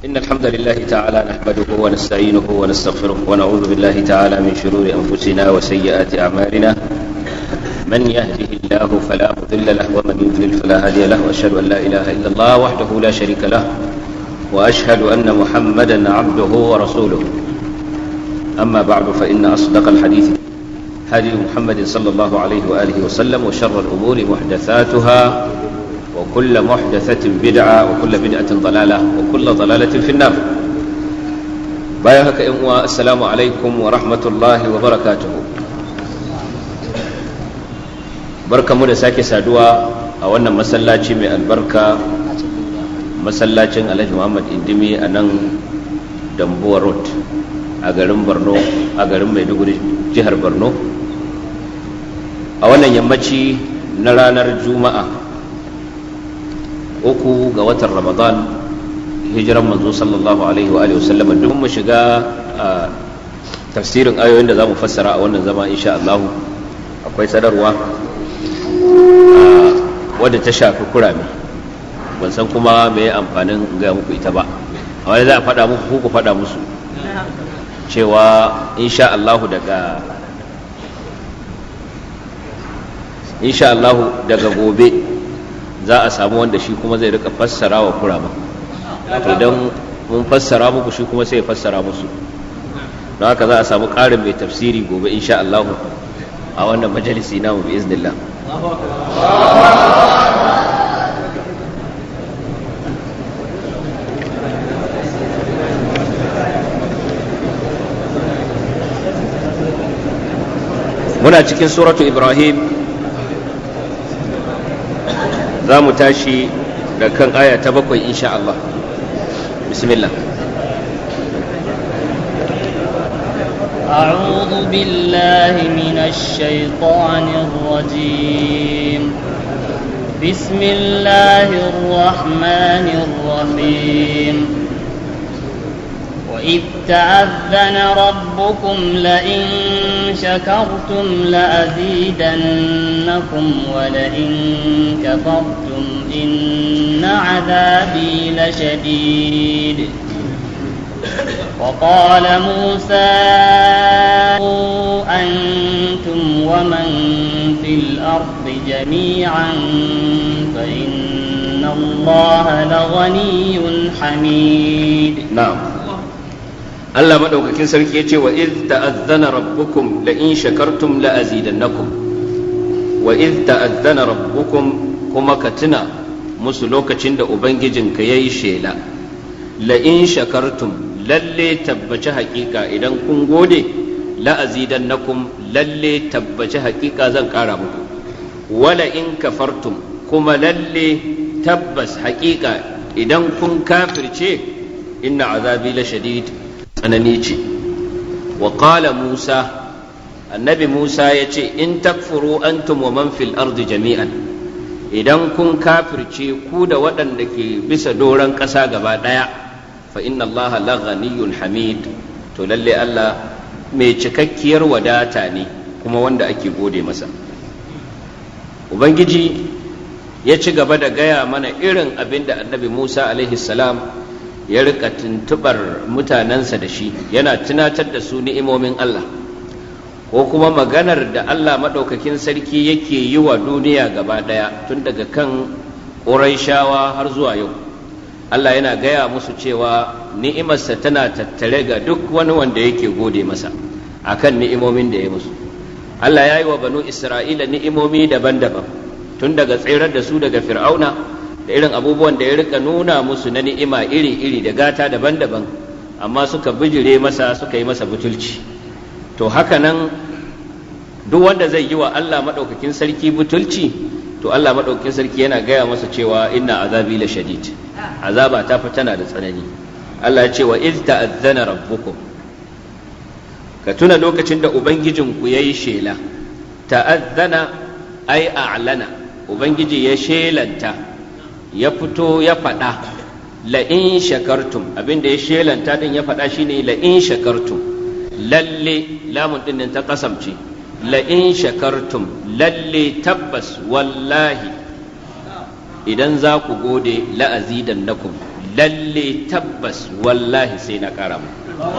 إن الحمد لله تعالى نحمده ونستعينه ونستغفره ونعوذ بالله تعالى من شرور أنفسنا وسيئات أعمالنا من يهده الله فلا مضل له ومن يضلل فلا هادي له وأشهد أن لا إله إلا الله وحده لا شريك له وأشهد أن محمدا عبده ورسوله أما بعد فإن أصدق الحديث هدي محمد صلى الله عليه وآله وسلم وشر الأمور محدثاتها وكل محدثة بدعة وكل بدعة ضلالة وكل ضلالة في النار بايهك إموا السلام عليكم ورحمة الله وبركاته بركة مدى ساكي سادوا أولا مسلاتي من البركة masallacin alhaji muhammad indimi a nan dambuwa road a garin borno a garin maiduguri jihar borno a wannan yammaci na ranar juma'a uku ga watan ramadan hijiran manzo sallallahu alaihi wa alihi wasallama duk mu shiga a tafsirin ayoyin da za mu fassara a wannan zama insha Allah akwai sadarwa wadda ta shafi kurame ban san kuma me amfanin ga muku ita ba amma za a faɗa muku ku faɗa musu cewa insha Allah daga insha Allah daga gobe za a samu wanda shi kuma zai rika fassara wa kurama idan mun fassara muku shi kuma sai ya fassara musu don haka za a samu ƙarin mai tafsiri gobe insha Allah a wannan majalisi namu bi iznillah muna cikin suratu ibrahim za mu tashi da kan aya ta bakwai insha Allah bismillah أعوذ بالله من الشيطان الرجيم بسم الله الرحمن الرحيم وإذ تأذن ربكم لئن شكرتم لأزيدنكم ولئن كفرتم إن عذابي لشديد وقال موسى أنتم ومن في الأرض جميعا فإن الله لغني حميد نعم Allah madaukakin sarki yace wa iz ta'azzana rabbukum la in shakartum la azidannakum wa iz ta'azzana rabbukum kuma ka tuna musu lokacin da ubangijinka yayi shela la in shakartum lalle tabbaci haƙiƙa idan kun gode la azidannakum lalle tabbaci haƙiƙa zan ƙara muku wala in kafartum kuma lalle tabbas haƙiƙa idan kun kafirce inna azabi la shadid tsanani ce wa qala musa annabi musa ya ce in takfuru antum wa man fil ardi jami'an idan kun kafirce ku da waɗanda ke bisa doron ƙasa gaba ɗaya fa inna allah la ghaniyyun hamid to lalle allah mai cikakkiyar wadata ne kuma wanda ake gode masa ubangiji ya ci gaba da gaya mana irin abin da annabi musa alaihi salam ya rika tuntubar mutanensa da shi yana tunatar da su ni'imomin Allah ko kuma maganar da Allah maɗaukakin sarki yake yi wa duniya gaba ɗaya tun daga kan ƙuraishawa har zuwa yau Allah yana gaya musu cewa ni'imarsa tana tattare ga duk wani wanda yake gode masa akan ni'imomin da ya musu Allah ya yi wa banu Isra'ila ni'imomi daban-daban tun daga tsirar da su daga fir'auna da irin abubuwan da ya rika nuna musu na ni'ima iri-iri da gata daban-daban amma suka bijire masa suka yi masa butulci to haka nan duk wanda zai yi wa Allah maɗaukakin sarki butulci to Allah maɗaukakin sarki yana gaya masa cewa inna azabi la shadid azaba ta fi tana da tsanani Allah ya ce wa iz ta'azzana rabbukum ka tuna lokacin da ubangijinku yayi shela ta'azzana ai a'lana ubangiji ya shelanta ya fito ya faɗa la'in shakartum abinda ya shelanta din ya faɗa shine la'in shakartum lalle lamun din ta kasamce la'in shakartum lalle tabbas wallahi idan za ku gode la'azidan nakum lalle tabbas wallahi sai na ƙara mu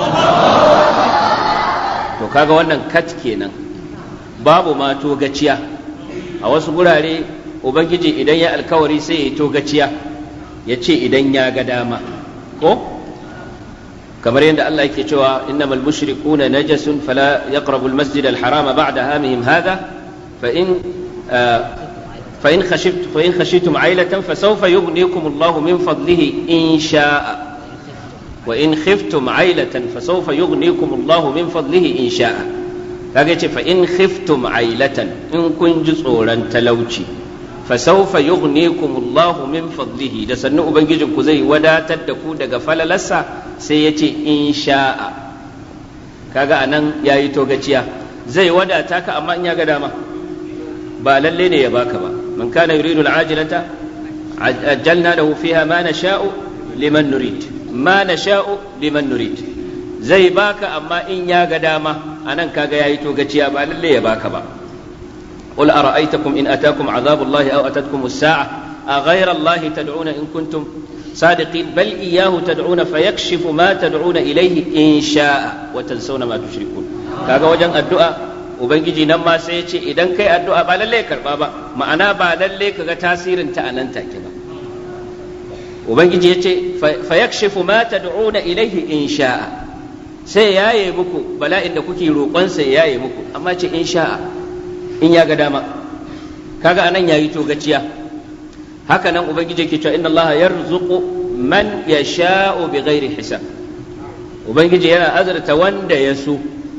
to kaga wannan kat kenan babu ma togaciya a wasu gurare ubangiji idan ya alkawari sai ya togaciya ya ce idan ya ga dama ko kamar yadda Allah yake cewa innamal mushrikuna najasun fala yaqrabu almasjid alharama ba'da hamihim hadha fa in fa in khashitum fa in khashitum ailatan fasawfa yughnikum Allahu min fadlihi in sha'a wa in khiftum ailatan fasawfa yughnikum Allahu min fadlihi in sha'a kaga yace fa in khiftum ailatan in kun ji tsoron talauci fasaufa yughnikum Allahu min fadlihi da sannu ubangijin ku zai wadatar da ku daga falalarsa sai ya ce in sha'a kaga anan yayi togaciya zai wadata ka amma in ya ga dama ba lalle ne ya baka ba man kana yuridu al'ajilata ajjalna lahu fiha ma nasha'u liman nurid ma nasha'u liman nurid zai baka amma in ya ga dama anan kaga yayi togaciya ba lalle ya baka ba قل أرأيتكم إن أتاكم عذاب الله أو أتتكم الساعة أغير الله تدعون إن كنتم صادقين بل إياه تدعون فيكشف ما تدعون إليه إن شاء وتنسون ما تشركون kaga wajen addu'a ubangiji nan ma sai ya ce idan kai addu'a ba lalle karba ba ma'ana ba lalle kaga tasirin ta anan take ba ubangiji ya ce fa yakshifu ma tad'una ilaihi in sha'a sai yaye muku bala'in da kuke roƙon sai yaye muku amma ce in sha'a in ya ga dama kaga anan yayi to gaciya haka nan ubangiji yake cewa inna allaha yarzuqu man yasha'u bighairi hisab ubangiji yana azurta wanda ya so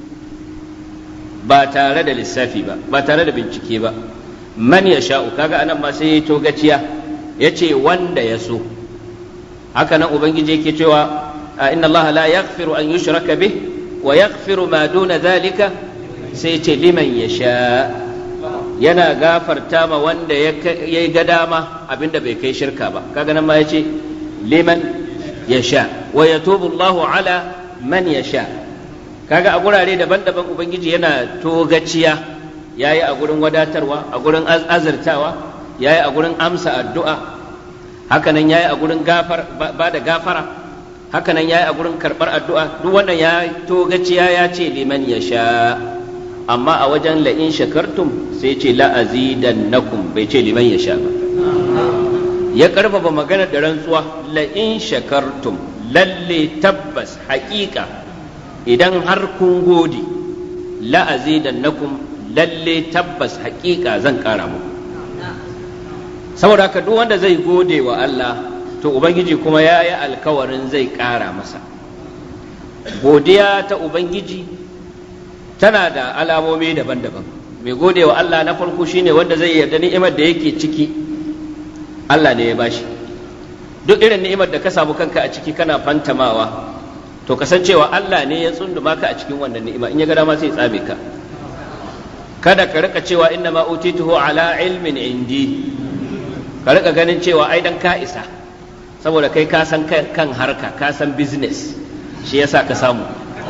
ba tare da lissafi ba ba tare da bincike ba man yasha'u kaga anan ma sai to gaciya yace wanda ya so haka nan ubangiji yake cewa inna allaha la yaghfiru an yushraka bih wa yaghfiru ma duna dhalika sai ce liman yasha' yana gafarta ma wanda ya yi ga dama abinda bai kai shirka ba kaga nan ma ya ce liman ya sha wa ya Allahu ala man ya sha kaga a gurare daban-daban ubangiji yana togaciya ya yi a gurin wadatarwa a gurin azurtawa ya yi a gurin amsa addu'a hakanan ya yi a gurin ba da gafara hakanan ya yi a gurin karɓar addu'a duk wannan ya togaciya ya ce liman ya sha amma a wajen la'in shakartum sai ce la'azidan nakum bai ce liman ya sha ba ya karfafa magana da rantsuwa la'in shakartum lalle tabbas haƙiƙa idan har kun gode la'azidan nakum lalle tabbas haƙiƙa zan ƙara muku saboda haka duk wanda zai gode wa Allah to ubangiji kuma ya yi alkawarin zai ƙara masa godiya ta ubangiji tana da alamomi daban-daban mai gode wa Allah na farko shine wanda zai yarda ni'imar da yake ciki Allah ne ya bashi duk irin ni'imar da ka samu kanka a ciki kana fantamawa to kasancewa Allah ne ya tsunduma ka a cikin wannan ni'ima in ya ga dama sai ya tsame ka kada ka rika cewa inna ma utituhu ala ilmin indi ka rika ganin cewa ai dan ka isa saboda kai ka san kan harka ka san business shi yasa ka samu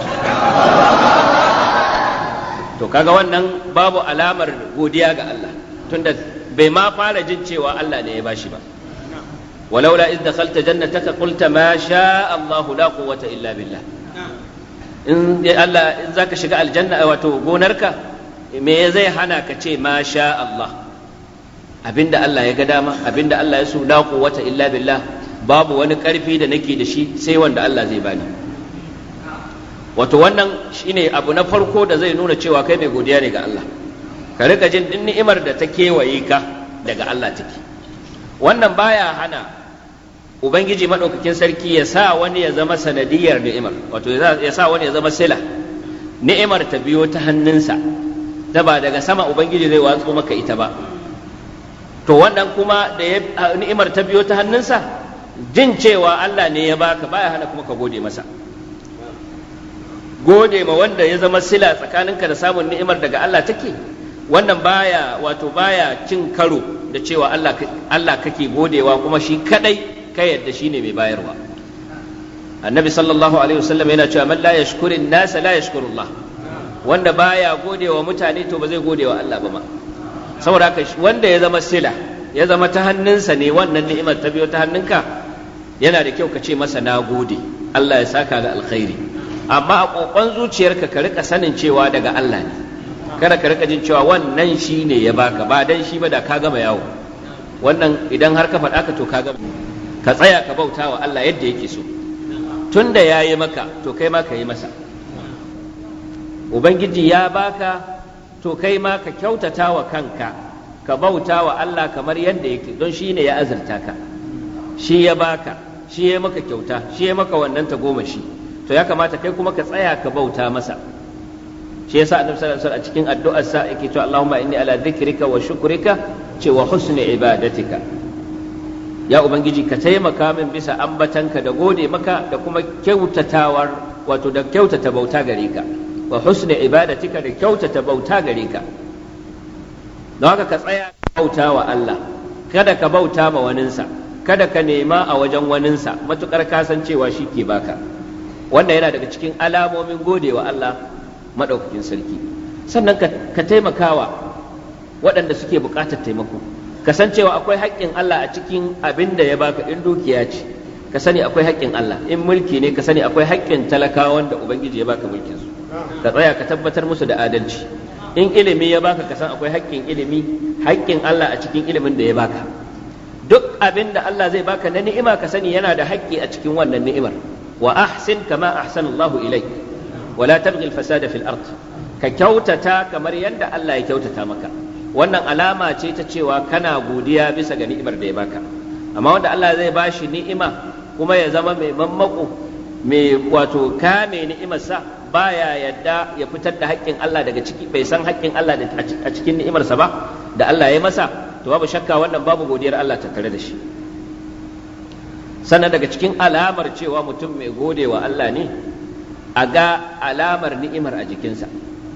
to kaga wannan babu alamar godiya ga Allah tunda bai ma fara jin cewa Allah ne ya bashi ba walaula iz dakhalta jannataka qulta ma sha Allahu la quwwata illa billah in Allah in zaka shiga aljanna wato gonarka me zai hana ka ce ma sha Allah abinda Allah ya ga dama abinda Allah ya so la quwwata illa billah babu wani karfi da nake da shi sai wanda Allah zai bani wato wannan shine abu na farko da zai nuna cewa kai mai godiya ne ga Allah ka rika jin din ni'imar da ta kewaye ka daga Allah take wannan baya hana ubangiji madaukakin sarki ya sa wani ya zama sanadiyar ni'imar wato ya sa wani ya zama sila ni'imar ta biyo ta hannunsa ta ba daga sama ubangiji zai watso maka ita ba to wannan kuma da ni'imar ta biyo ta hannunsa jin cewa Allah ne ya baka baya hana kuma ka gode masa gode ma wanda ya zama sila tsakaninka da samun ni'imar daga Allah take wannan baya wato baya cin karo da cewa Allah Allah kake godewa kuma shi kadai ka yadda shine mai bayarwa annabi sallallahu alaihi wasallam yana cewa man la yashkurin nas la yashkurullah wanda baya godewa mutane to ba zai godewa Allah ba ma saboda haka wanda ya zama sila ya zama ta hannunsa ne wannan ni'imar ta biyo ta hannunka yana da kyau ka ce masa na gode Allah ya saka da alkhairi amma a kokon zuciyarka ka rika sanin cewa daga Allah ne kada ka rika jin cewa wannan shi ne ya baka ba dan shi ba da ka gama yawo wannan idan har ka faɗa ka to ka gama ka tsaya ka bauta wa Allah yadda yake so tun da ya yi maka to kai ma ka yi masa ubangiji ya baka to kai ma ka kyautata wa kanka ka bauta wa Allah kamar yadda yake don shi ne ya azurta ka shi ya baka shi ya maka kyauta shi ya maka wannan tagomashi to ya kamata kai kuma ka tsaya ka bauta masa shi yasa annabi sallallahu alaihi wasallam a cikin addu'ar sa yake cewa Allahumma inni ala dhikrika wa shukrika ce wa husni ibadatika ya ubangiji ka taimaka min bisa ambatanka da gode maka da kuma kyautatawar wato da kyautata bauta gare ka wa husni ibadatika da kyautata bauta gare ka don haka ka tsaya ka bauta wa Allah kada ka bauta ma waninsa kada ka nema a wajen waninsa matukar kasancewa shi ke baka wannan yana daga cikin alamomin gode wa Allah maɗaukakin sarki sannan ka taimakawa waɗanda suke buƙatar taimako kasancewa akwai haƙƙin Allah a cikin abin da ya baka in dukiya ce ka sani akwai haƙƙin Allah in mulki ne ka sani akwai haƙƙin talakawan da ubangiji ya baka mulkin su ka tsaya ka tabbatar musu da adalci in ilimi ya baka ka san akwai haƙƙin ilimi haƙƙin Allah a cikin ilimin da ya baka duk abin da Allah zai baka na ni'ima ka sani yana da haƙƙi a cikin wannan ni'imar wa ahsin kama ahsanallahu ilaik wala tabghi al-fasada fil ard ka kyautata kamar yadda Allah ya kyautata maka wannan alama ce ta cewa kana godiya bisa ga ni'imar da ya baka amma wanda Allah zai bashi ni'ima kuma ya zama mai mammako mai wato kame ni'imarsa baya yadda ya fitar da haƙƙin Allah daga ciki bai san haƙƙin Allah a cikin ni'imarsa ba da Allah ya masa to babu shakka wannan babu godiyar Allah tattare da shi sannan daga cikin alamar cewa mutum mai gode wa Allah ne a ga alamar ni'imar a jikinsa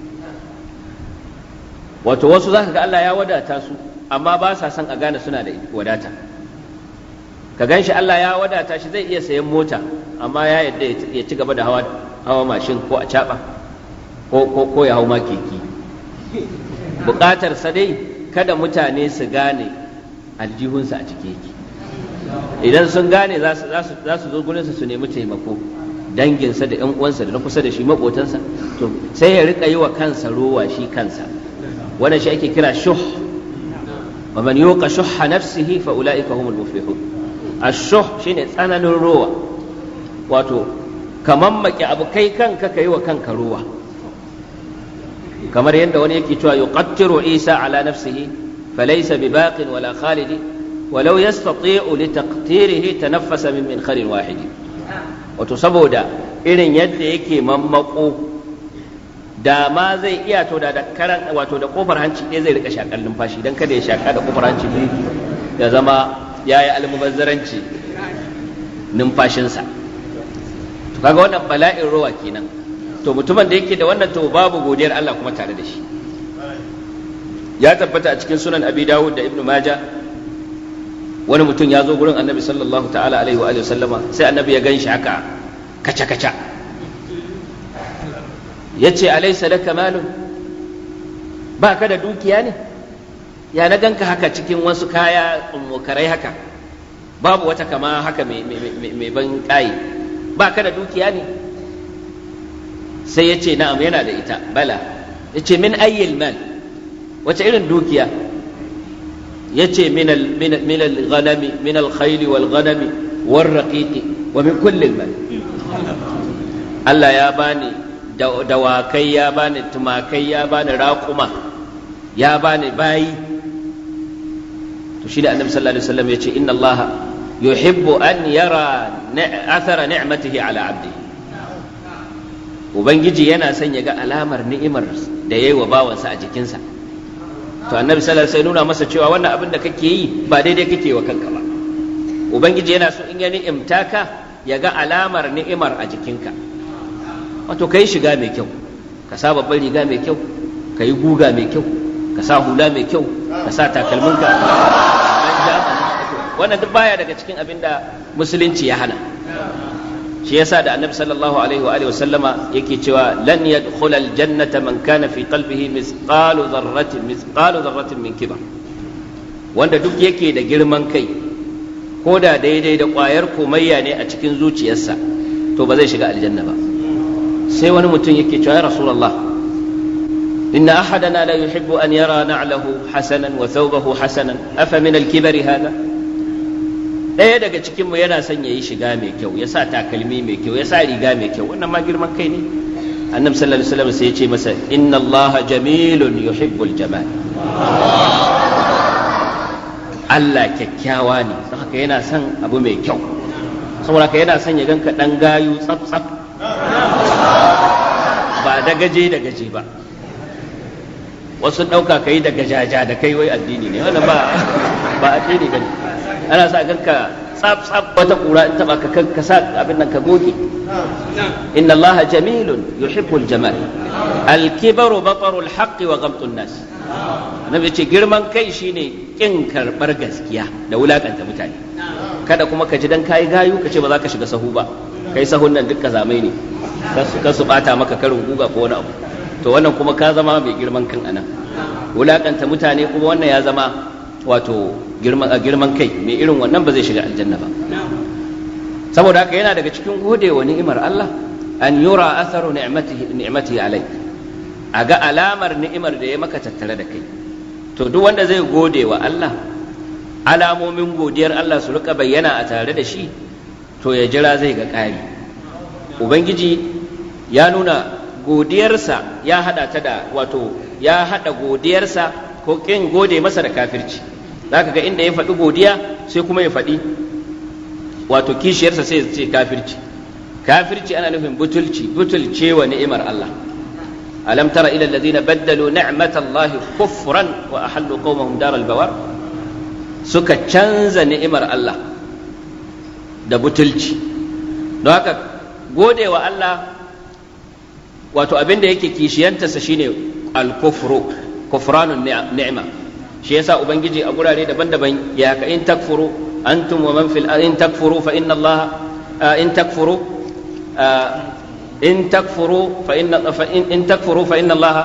wato wasu za ka ga Allah ya wadata su amma ba sa son a gane suna da wadata ka gan shi Allah ya wadata shi zai iya sayan mota amma ya yadda ya ci gaba da hawa hawa mashin ko a caɓa ko ya hau ma keke buƙatar sa dai kada mutane su gane aljihunsa a cike yake idan sun gane za su zo gurinsa su nemi taimako danginsa da 'yan uwansa da na kusa da shi maƙotansa to sai ya rika yi wa kansa rowa shi kansa wannan shi ake kira shuh wa man yuqa shuhha nafsihi fa ulaika humul muflihun ash-shuh shine tsananin rowa wato kaman maki abu kai kanka kai wa kanka rowa kamar yadda wani yake cewa yuqattiru isa ala nafsihi falaysa bibaqin wala khalidi ولو يستطيع لتقتيره تنفس من منخر واحد wato saboda irin yadda yake mammako da ma zai iya to da karan wato da kofar hanci ɗaya zai rika shakar numfashi don kada ya shaka da kofar hanci biyu ya zama ya yi almubazzaranci numfashinsa to kaga wannan bala'in rowa kenan to mutumin da yake da wannan to babu godiyar Allah kuma tare da shi ya tabbata a cikin sunan abi dawud da ibnu majah wani mutum ya zo gurin annabi sallallahu ta'ala alaihi wa sallama sai annabi ya gan shi haka kaca kaca ya ce alaisa laka malun ba ka da dukiya ne ya na ganka haka cikin wasu kaya tsummokarai haka babu wata kama haka mai ban ƙayi ba ka da dukiya ne sai ya ce na'am yana da ita bala ya ce min ayyil mal wace irin dukiya yace min al min al ghanami min al khayl wal ghanami war raqiqi wa min kulli al mal Allah ya bani dawakai ya bani tumakai ya bani raƙuma ya bani bayi to shi da annabi sallallahu alaihi wasallam yace inna Allah yuhibbu an yara athara ni'matihi ala abdihi ubangiji yana son ya ga alamar ni'imar da yayi wa bawansa a jikinsa to annabi sallallahu alaihi nuna masa cewa wannan abin da kake yi ba daidai kake wa kanka ba ubangiji yana so in ya ni'imta ka ya ga alamar ni'imar a jikinka wato kai shiga mai kyau ka sa babban riga mai kyau ka yi guga mai kyau ka sa hula mai kyau ka sa takalminka wannan duk baya daga cikin abin da musulunci ya hana shi yasa da annabi sallallahu alaihi wa alihi wa sallama yake cewa lan yadkhula aljannata man kana fi qalbihi mithqalu dharratin mithqalu dharratin min kibar wanda duk yake da girman kai ko da daidai da ƙwayar komayya ne a cikin zuciyarsa to ba zai shiga aljanna ba sai wani mutum yake cewa ya rasulullah inna ahadana la yuhibbu an yara na'lahu hasanan wa thawbahu hasanan afa min al-kibari hada ɗaya daga cikin mu yana son yayi shiga mai kyau ya sa takalmi mai kyau ya sa riga mai kyau wannan ma girman kai ne annabi sallallahu alaihi wasallam sai ya ce masa inna allaha jamilun yuhibbul jamal Allah kyakkyawa ne don haka yana son abu mai kyau saboda haka yana son ya ganka dan gayu tsaf tsaf ba da gaje da gaje ba wasu ɗauka ka yi da gajaja da kai wai addini ne wannan ba ba addini ba ne ana sa ganka tsaf tsaf wata kura in taba ka ka sa abin nan ka goge inna Allah jamilun yuhibbul jamal al-kibaru batarul haqqi wa ghamtun nas annabi ce girman kai shine kin karbar gaskiya da wulakanta mutane kada kuma ka ji dan kai gayu ka ce ba za ka shiga sahu ba kai sahun nan dukka zamai ne ka su bata maka karin guga ko wani abu to wannan kuma ka zama mai girman kan anan wulakanta mutane kuma wannan ya zama wato girman girman kai mai irin wannan ba zai shiga aljanna ba saboda haka yana daga cikin gode wa ni'imar Allah an yura atharu ni'matihi ni'matihi alayk a ga alamar ni'imar da ya maka tattare da kai to duk wanda zai gode wa Allah alamomin godiyar Allah su rika bayyana a tare da shi to ya jira zai ga ƙari ubangiji ya nuna godiyarsa ya hada ta da wato ya hada godiyarsa ko kin gode masa da kafirci zaka ga inda ya faɗi godiya sai kuma ya faɗi wato kishiyarsa sai ya ce kafirci kafirci ana nufin butulci butulce wa ni'imar Allah alam tara ila alladhina baddalu ni'matallahi kufran wa ahallu qaumahum daral bawar suka canza ni'imar Allah da butulci don haka gode wa Allah wato abin da yake kishiyantarsa shine al-kufru kufranun ni'ma shi yasa ubangiji a gurare daban-daban ya ka in takfuru antum wa man fil in takfuru fa inna Allah in takfuru in takfuru fa inna fa in takfuru fa inna Allah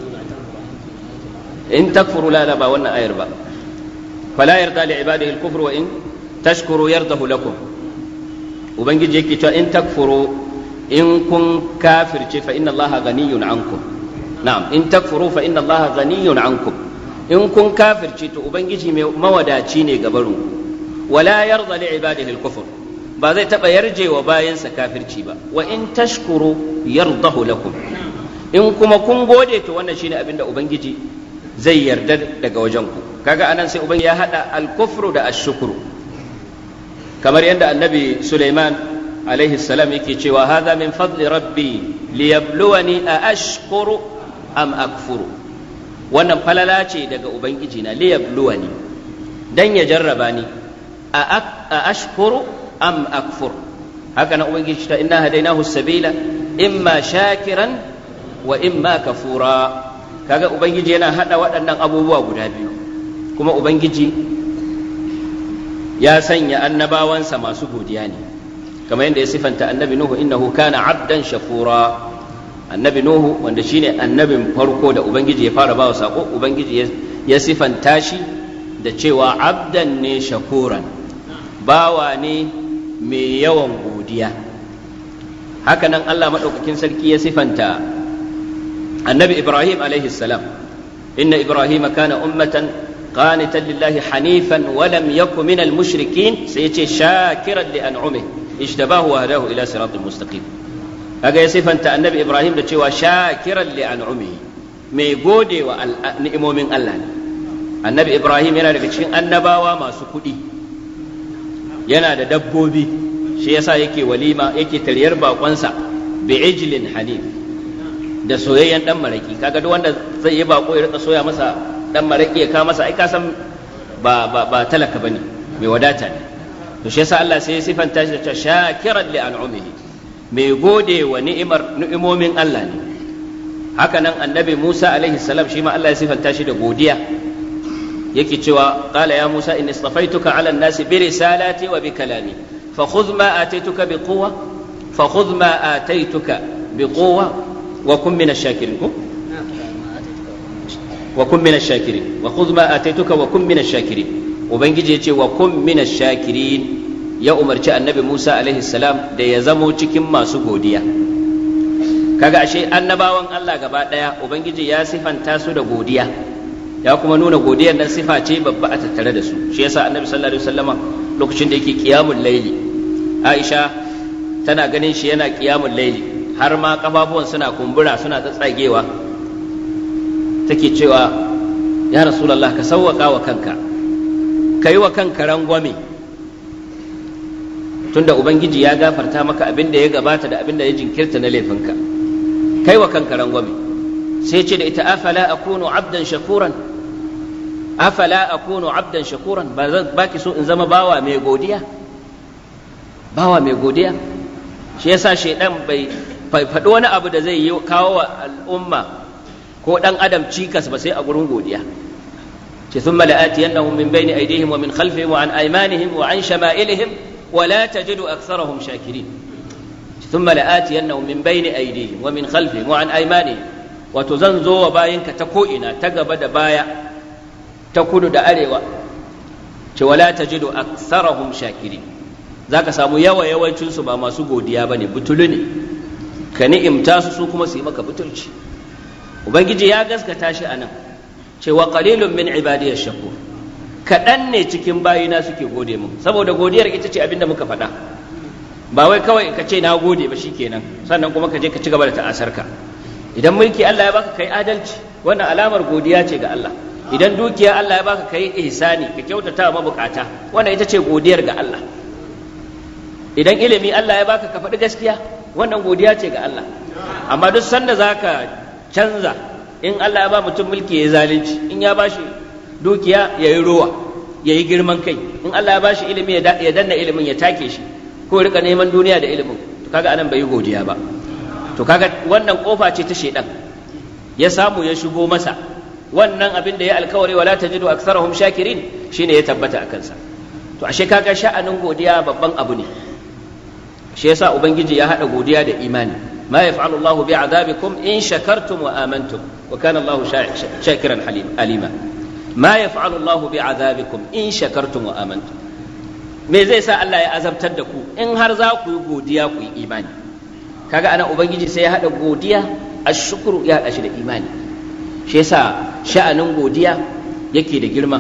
in takfuru la la ba wannan ayar ba fala yarda li ibadihi al-kufru wa in tashkuru yardahu lakum ubangiji yake cewa in takfuru in kun kafirce fa inna allaha ghaniyun ankum na'am in takfuru fa inna allaha ghaniyun ankum in kun kafirce to ubangiji mai mawadaci ne gabarin wala yarda li ibadihi al-kufr ba zai taba yarje wa bayansa kafirci ba wa in tashkuru yardahu lakum in kuma kun gode to wannan shine abinda ubangiji zai yarda daga wajen ku kaga anan sai ubangiji ya hada al-kufru da ash-shukru kamar yadda annabi Sulaiman alaihi salam yake cewa hadha min fadli rabbi liyabluwani a ashkuru am akfuru wannan falala ce daga ubangiji na liyabluwani dan ya jarraba ni a ashkuru am akfur haka na ubangiji ta inna hadainahu sabila imma shakiran wa imma kafura kaga ubangiji yana hada waɗannan abubuwa guda biyu kuma ubangiji ya sanya annabawansa masu godiya ne kamar yadda ya sifanta annabi nuhu innahu kana abdan shakura annabi nuhu wanda shine annabin farko da ubangiji ya fara bawa sako ubangiji ya sifanta shi da cewa abdan ne shakuran bawa ne mai yawan godiya hakanan Allah maɗaukakin sarki ya sifanta annabi ibrahim alaihi salam inna ibrahim kana ummatan قانتا لله حنيفا ولم يكن من المشركين سيتي شاكرا لأنعمه اجتباه وهداه إلى صراط مستقيم هذا يصف أنت النبي إبراهيم لتشوى شاكرا لأنعمه mai gode wa ni'imomin Allah ne annabi Ibrahim yana daga cikin annabawa masu kuɗi yana da dabbobi shi yasa yake walima yake taryar bakonsa bi ijlin hanif da soyayyen dan maraki kaga duk wanda zai yi bako ya rika soya masa dan maraki ya kawo masa ai ka san ba ba ba talaka bane mai wadata ne to shi yasa Allah sai ya sifanta shi da shakiran li an'umihi mai gode wa ni'imar ni'imomin Allah ne haka nan annabi Musa alaihi salam shi ma Allah ya sifanta shi da godiya yake cewa qala ya Musa inni istafaituka ala an-nasi bi risalati wa bi kalami fa khudh ma ataituka bi quwwa fa khudh ma ataituka bi quwwa wa kun min ash-shakirin وكن من الشاكرين وخذ ما آتيتك وكن من الشاكرين ubangiji ya ce wa kun mina shakirin ya umarci annabi musa alaihi salam da ya zamo cikin masu godiya kaga ashe annabawan allah gaba ɗaya ubangiji ya sifanta su da godiya ya kuma nuna godiyar nan sifa ce babba a tattare da su shi yasa annabi sallallahu alaihi wasallama lokacin da yake qiyamul laili aisha tana ganin shi yana qiyamul laili har ma kafafuwan suna kumbura suna tsatsagewa take cewa ya rasulullah ka sauwaka wa kanka kai wa kanka rangwame tunda ubangiji ya gafarta maka abin da ya gabata da abin da ya jinkirta na laifinka kai wa kanka rangwame sai ce da ita afala akunu abdan shakuran afala akunu abdan shakuran ba zan baki so in zama bawa mai godiya bawa mai godiya shi yasa shaidan bai faɗi wani abu da zai yi kawo wa al'umma ko dan adam cikas ba sai a gurin godiya ce thumma la'atiyannahum min bayni aydihim wa min khalfihim wa an aymanihim wa an shama'ilihim wa la tajidu aktharahum shakirin thumma la'atiyannahum min bayni aydihim wa min khalfihim wa an aymanihim wato zan zo wa bayinka ta ko'ina ta gaba da baya ta kudu da arewa ce wala tajidu aktharahum shakirin zaka samu yawa yawancinsu ba masu godiya bane butulu ne ka ni'imta su su kuma su yi maka butulci ubangiji ya gaskata shi anan cewa qalilun min ibadiyash shakur kaɗan ne cikin bayina suke gode mu saboda godiyar ita ce abinda muka faɗa ba wai kawai ka ce na gode ba shikenan sannan kuma ka je ka ci gaba da ta'asarka idan mulki Allah ya baka kai adalci wannan alamar godiya ce ga Allah idan dukiya Allah ya baka kai ihsani ka kyautata wa mabukata wannan ita ce godiyar ga Allah idan ilimi Allah ya baka ka faɗi gaskiya wannan godiya ce ga Allah amma duk sanda zaka canza in Allah ya ba mutum mulki ya zalunci in ya bashi dukiya ya yi rowa ya yi girman kai in Allah ya bashi ilimi ya danna ilimin ya take shi ko rika neman duniya da ilimin to kaga anan bai yi godiya ba to kaga wannan kofa ce ta shedan ya samu ya shigo masa wannan abin da ya alkawari wala tajidu aktsarahum shakirin shine ya tabbata a kansa to ashe kaga sha'anin godiya babban abu ne shi yasa ubangiji ya hada godiya da imani ma yaf'alu Allah bi azabikum in shakartum wa amantum wa kana Allah shakiran alima ma yaf'alu Allah bi azabikum in shakartum wa amantum me zai sa Allah ya azabtar da ku in har za ku yi godiya ku yi imani kaga ana ubangiji sai ya hada godiya ashkuru ya hada shi da imani shi yasa sha'anin godiya yake da girma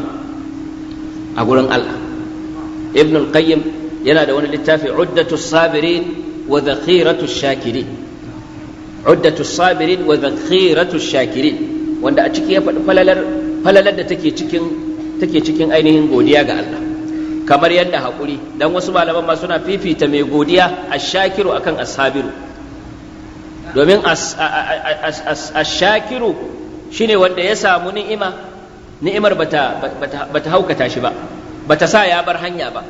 a gurin Allah ibn al-qayyim yana da wani littafi uddatu sabirin wa dhakhiratu shakirin uddatu sabirin wa dhakhiratu shakirin wanda a ciki ya faɗi falalar falalar da take cikin take cikin ainihin godiya ga Allah kamar yadda haƙuri dan wasu malaman ma suna fifita mai godiya ash-shakiru akan as-sabiru domin ash-shakiru shine wanda ya samu ni'ima ni'imar bata bata haukata shi ba bata sa ya bar hanya ba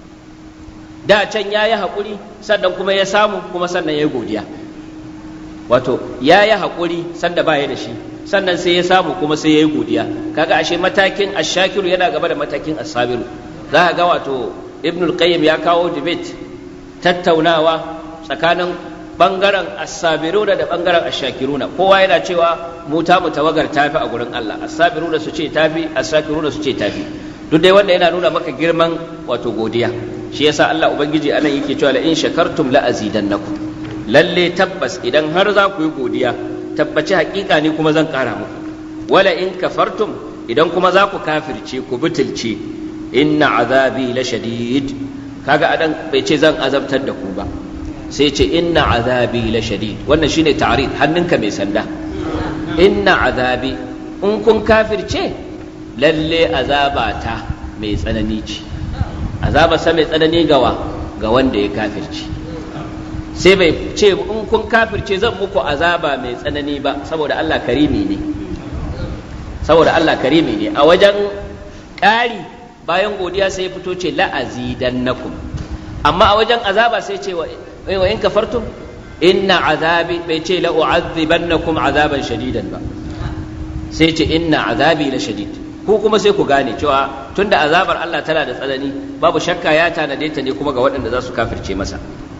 da can ya yi haƙuri sannan kuma ya samu kuma sannan ya godiya wato ya yi haƙuri sanda ba ya da shi sannan sai ya samu kuma sai ya yi godiya kaga ashe matakin ashakiru yana gaba da matakin asabiru za ka ga wato ibnul qayyim ya kawo debate tattaunawa tsakanin bangaren asabiruna da bangaren ashakiruna kowa yana cewa mu ta mu tawagar tafi a gurin Allah asabiruna su ce tafi asakiruna su ce tafi duk dai wanda yana nuna maka girman wato godiya shi yasa Allah ubangiji anan yake cewa la in shakartum la azidannakum lalle tabbas idan har za ku yi godiya tabbaci hakika ne kuma zan kara muku wala in kafartum idan kuma za ku kafirce ku butulce inna azabi la shadid kaga adan bai ce zan azabtar da ku ba sai ce inna azabi la shadid wannan shine ta'rid hannunka mai sanda inna azabi in kun kafirce lalle azabata mai tsanani ce azaba sa mai tsanani gawa ga wanda ya kafirce sai bai ce in kun kafirce zan muku azaba mai tsanani ba saboda Allah karimi ne saboda Allah karimi ne a wajen ƙari bayan godiya sai fito ce la'azidannakum amma a wajen azaba sai ce wa in kafartum inna azabi bai ce la u'adhibannakum azaban shadidan ba sai ce inna azabi la shadid ku kuma sai ku gane cewa tunda azabar Allah tana da tsanani babu shakka ya tanade ta ne kuma ga waɗanda za su kafirce masa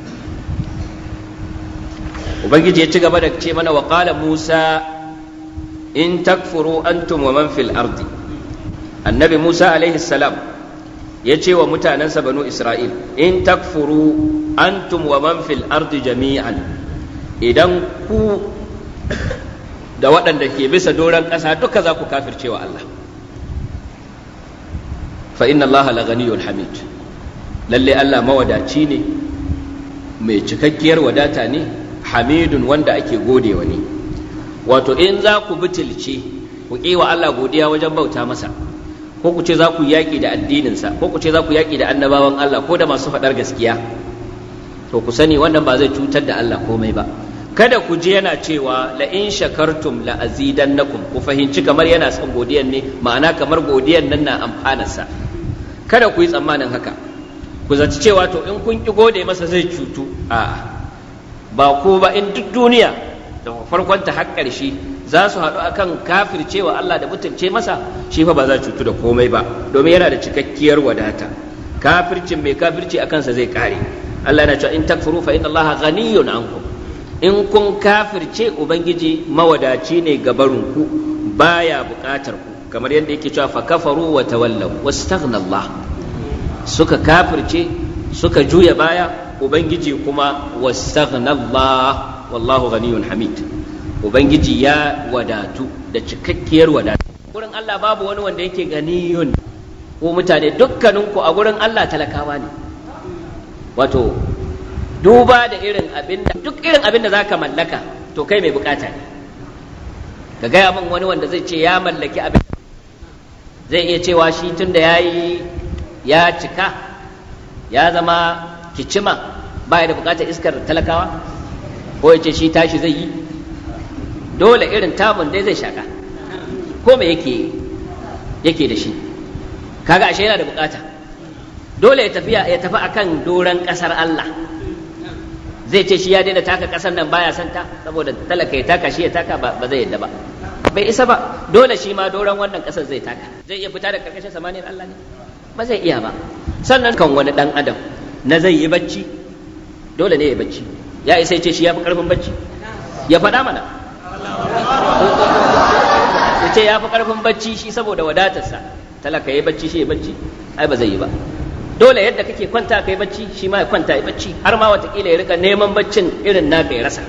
ubangiji ya ci gaba da ce mana wa qala musa in takfuru antum wa man fil ardi annabi musa alaihi salam ya ce wa mutanensa banu isra'il in takfuru antum wa man fil ardi jami'an idan ku da waɗanda ke bisa doron ƙasa duka za ku kafirce wa Allah fa inna Allah la ghaniyyun hamid lalle Allah mawadaci ne mai cikakkiyar wadata ne hamidun wanda ake godewa ne wato in za ku butulce ku wa Allah godiya wajen bauta masa ko ku ce za ku yaƙi da addininsa ko ku ce za ku yaƙi da annabawan Allah ko da masu faɗar gaskiya to ku sani wannan ba zai cutar da Allah komai ba kada ku ji yana cewa la in shakartum la azidannakum ku fahimci kamar yana son godiyan ne ma'ana kamar godiyan nan na amfanarsa kada ku yi tsammanin haka ku zaci cewa to in kun ki gode masa zai cutu a'a ba ko ba in duk duniya da farkon ta har ƙarshe za su haɗu akan kafircewa Allah da mutunce masa shi fa ba za cutu da komai ba domin yana da cikakkiyar wadata kafircin mai kafirci a kansa zai kare Allah yana cewa in takfuru fa inna Allah ghaniyun ankum in kun kafirce ubangiji mawadaci ne gabarinku baya buƙatar ku kamar yadda yake cewa fa kafaru wa tawallaw wastaghna Allah suka kafirce suka juya baya ubangiji kuma wastaghna Allah wallahu ghaniyun hamid ubangiji ya wadatu da cikakkiyar wadatu gurin Allah babu wani wanda yake ganiyun ko mutane dukkaninku a gurin Allah talakawa ne wato duba da irin abin da duk irin abin da zaka mallaka to kai mai bukata ne ka gaya min wani wanda zai ce ya mallaki abin zai iya cewa shi tun da ya yi ya cika ya zama kicima ba da bukatar iskar talakawa ko ya ce shi tashi zai yi dole irin tamun dai zai shaka ko me yake yake da shi kaga ashe yana da bukata dole ya tafiya ya tafi akan doran kasar Allah zai ce shi ya daina taka kasar nan baya santa saboda talaka ya taka shi ya taka ba zai yadda ba bai isa ba dole shi ma doran wannan kasar zai taka zai iya fita da karkashin samaniyar Allah ne ba zai iya ba sannan kan wani dan adam na zai yi bacci dole ne ya bacci ya isa ce shi ya fi karfin bacci ya faɗa mana ya ce ya fi karfin bacci shi saboda wadatarsa talaka ya bacci shi ya bacci ai ba zai yi ba dole yadda kake kwanta kai bacci shi ma ya kwanta ya bacci har ma watakila ya rika neman baccin irin naka ya rasa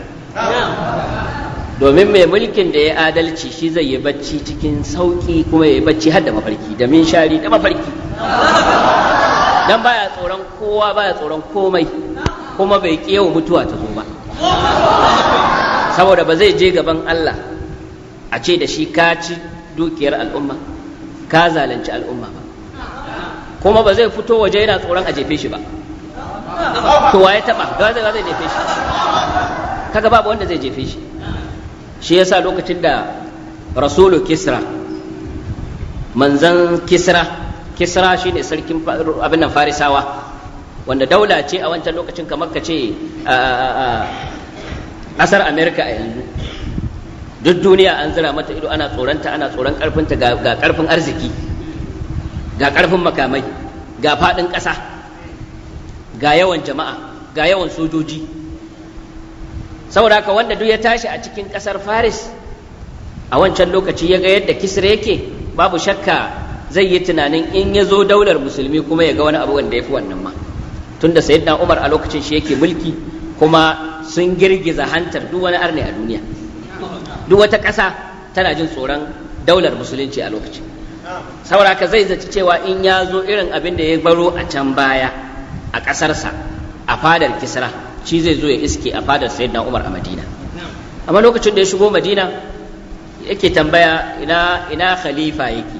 domin mai mulkin da ya adalci shi zai yi bacci cikin sauki kuma ya yi bacci har da mafarki da min shari da mafarki dan baya tsoron kowa baya tsoron komai kuma bai kiyawa mutuwa ta zo ba saboda ba zai je gaban Allah a ce da shi ka ci dukiyar al'umma ka zalunci al'umma ba kuma ba zai fito waje yana tsoron a jefe shi ba to waye taba da zai zai jefe shi kaga babu wanda zai jefe shi shi yasa lokacin da rasulu kisra manzan kisra kisra shine sarkin abin nan farisawa wanda daula ce a wancan lokacin kamar ka ce ƙasar amerika a yanzu duk duniya an zira mata ido ana tsoronta ana tsoron ƙarfinta ga ƙarfin arziki ga ƙarfin makamai ga faɗin ƙasa ga yawan jama'a ga yawan sojoji saboda haka wanda duk ya tashi a cikin ƙasar faris a wancan lokaci ya ga yadda kisra yake babu shakka zai yi tunanin in ya zo daular musulmi kuma ya ga wani abu wanda ya fi wannan ma tunda sayyidina umar a lokacin shi yake mulki kuma sun girgiza hantar duk wani arne a duniya duk wata ƙasa tana jin tsoron daular musulunci a lokacin saboda haka zai zaci cewa in ya zo irin abin da ya baro a can baya a ƙasarsa a fadar kisra shi zai zo ya iske a fadar sayyidina umar a madina amma lokacin da ya shigo madina yake tambaya ina ina khalifa yake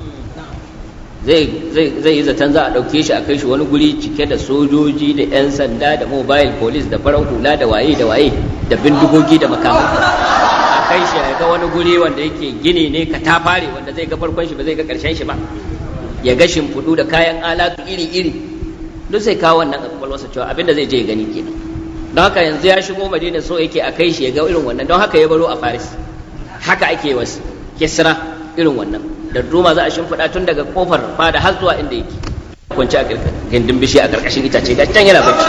zai yi zaton za a ɗauke shi a kai shi wani guri cike da sojoji da 'yan sanda da mobile police da farar hula da waye da waye da bindigogi da makamai a kai shi a ga wani guri wanda yake gini ne ka ta fare wanda zai ga farkon shi ba zai ga karshen shi ba ya ga shimfiɗu da kayan alatu iri iri duk sai kawo wannan kwakwalwarsa cewa abinda zai je ya gani kenan don haka yanzu ya shigo madina so yake a kai shi ya ga irin wannan don haka ya baro a faris haka ake wasu kisra irin wannan da duma za a shimfiɗa tun daga kofar fada har zuwa inda yake kwanci a gindin bishi a ƙarƙashin itace ga can yana bacci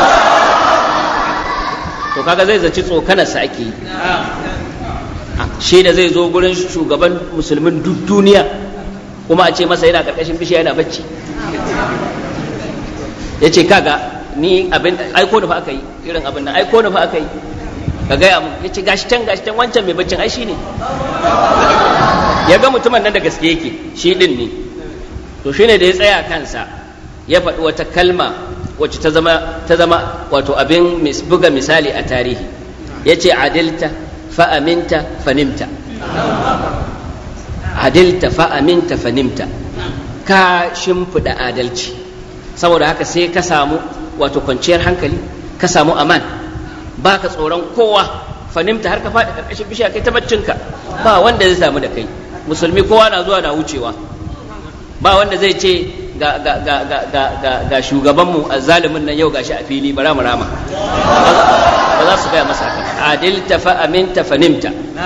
to kaga zai zaci tsokanarsa ake yi shi da zai zo gurin shugaban musulmin duk duniya kuma a ce masa yana ƙarƙashin bishi yana bacci ya ce kaga ni abin aiko da fa aka yi irin abin nan aiko da fa aka yi ka gaya mu ya ce gashi can gashi can wancan mai baccin ai shi ne ya ga mutumin nan da gaske yake shi din ne to shine da ya tsaya kansa ya faɗi wata kalma wacce ta zama ta zama wato abin buga misali a tarihi ya ce adilta fa'aminta fanimta adilta fa'aminta fanimta ka shimfiɗa adalci saboda haka sai ka samu wato kwanciyar hankali ka samu aman ba ka tsoron kowa fanimta har ka faɗi ƙarƙashin bishiya kai ta baccinka ba wanda zai samu da kai musulmi kowa na zuwa na wucewa ba wanda zai ce ga, ga, ga, ga, ga, ga, ga shugabanmu a zalimin nan yau gashi a fili bara mu rama ba za su gaya masa haka adilta fa aminta fa nimta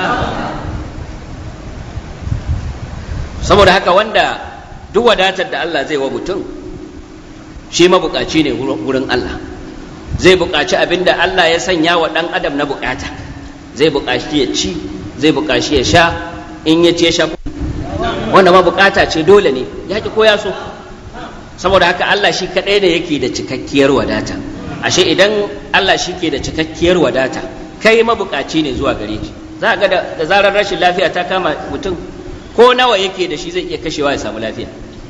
saboda haka wanda duk wadatar da Allah zai wa mutum shi mabukaci ne wurin Allah zai bukaci abin da Allah ya sanya wa ɗan adam na bukata zai bukaci ya ci zai bukaci ya sha in ya ce sha wanda ma bukata ce dole ne ya ki koya so saboda haka Allah shi kaɗai ne yake da cikakkiyar wadata ashe idan Allah shi ke da cikakkiyar wadata kai mabukaci ne zuwa gare shi za ga da zarar rashin lafiya ta kama mutum ko nawa yake da shi zai iya kashewa ya samu lafiya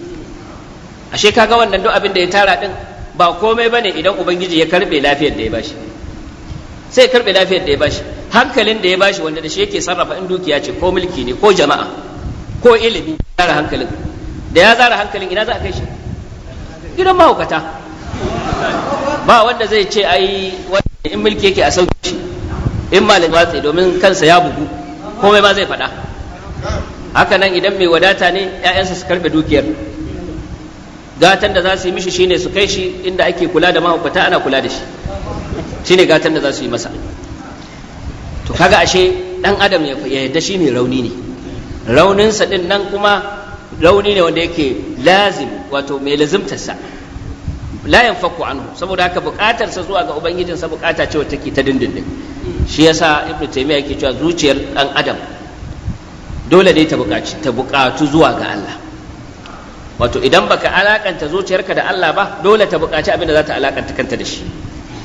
ashe kaga wannan duk abin da ya tara din ba komai bane idan ubangiji ya karbe lafiyar da ya bashi sai karbe lafiyar da ya bashi hankalin da ya bashi wanda da shi yake sarrafa in dukiya ce ko mulki ne ko jama'a ko ilimi zara hankalin da ya zara hankalin ina za a kai shi gidan mahaukata ba wanda zai ce ai in mulki yake a sauke shi in malin watsi domin kansa ya bugu komai ma zai faɗa haka nan idan mai wadata ne 'ya'yansa su karɓe dukiyar gatan da za su yi mishi shine su kai shi inda ake kula da mahaukata ana kula da shi shine gatan da za su yi masa to kaga ashe dan adam ya yadda shi mai rauni ne rauninsa din nan kuma rauni ne wanda yake lazim wato mai lazimtarsa la yanfaku anhu saboda haka bukatarsa zuwa ga ubangijinsa bukata ce wacce take ta dindindin shi yasa ibnu taymiya yake cewa zuciyar dan adam dole ne ta bukaci ta bukatu zuwa ga Allah wato idan baka alakanta zuciyarka da Allah ba dole ta bukaci abin da za ta alakanta kanta da shi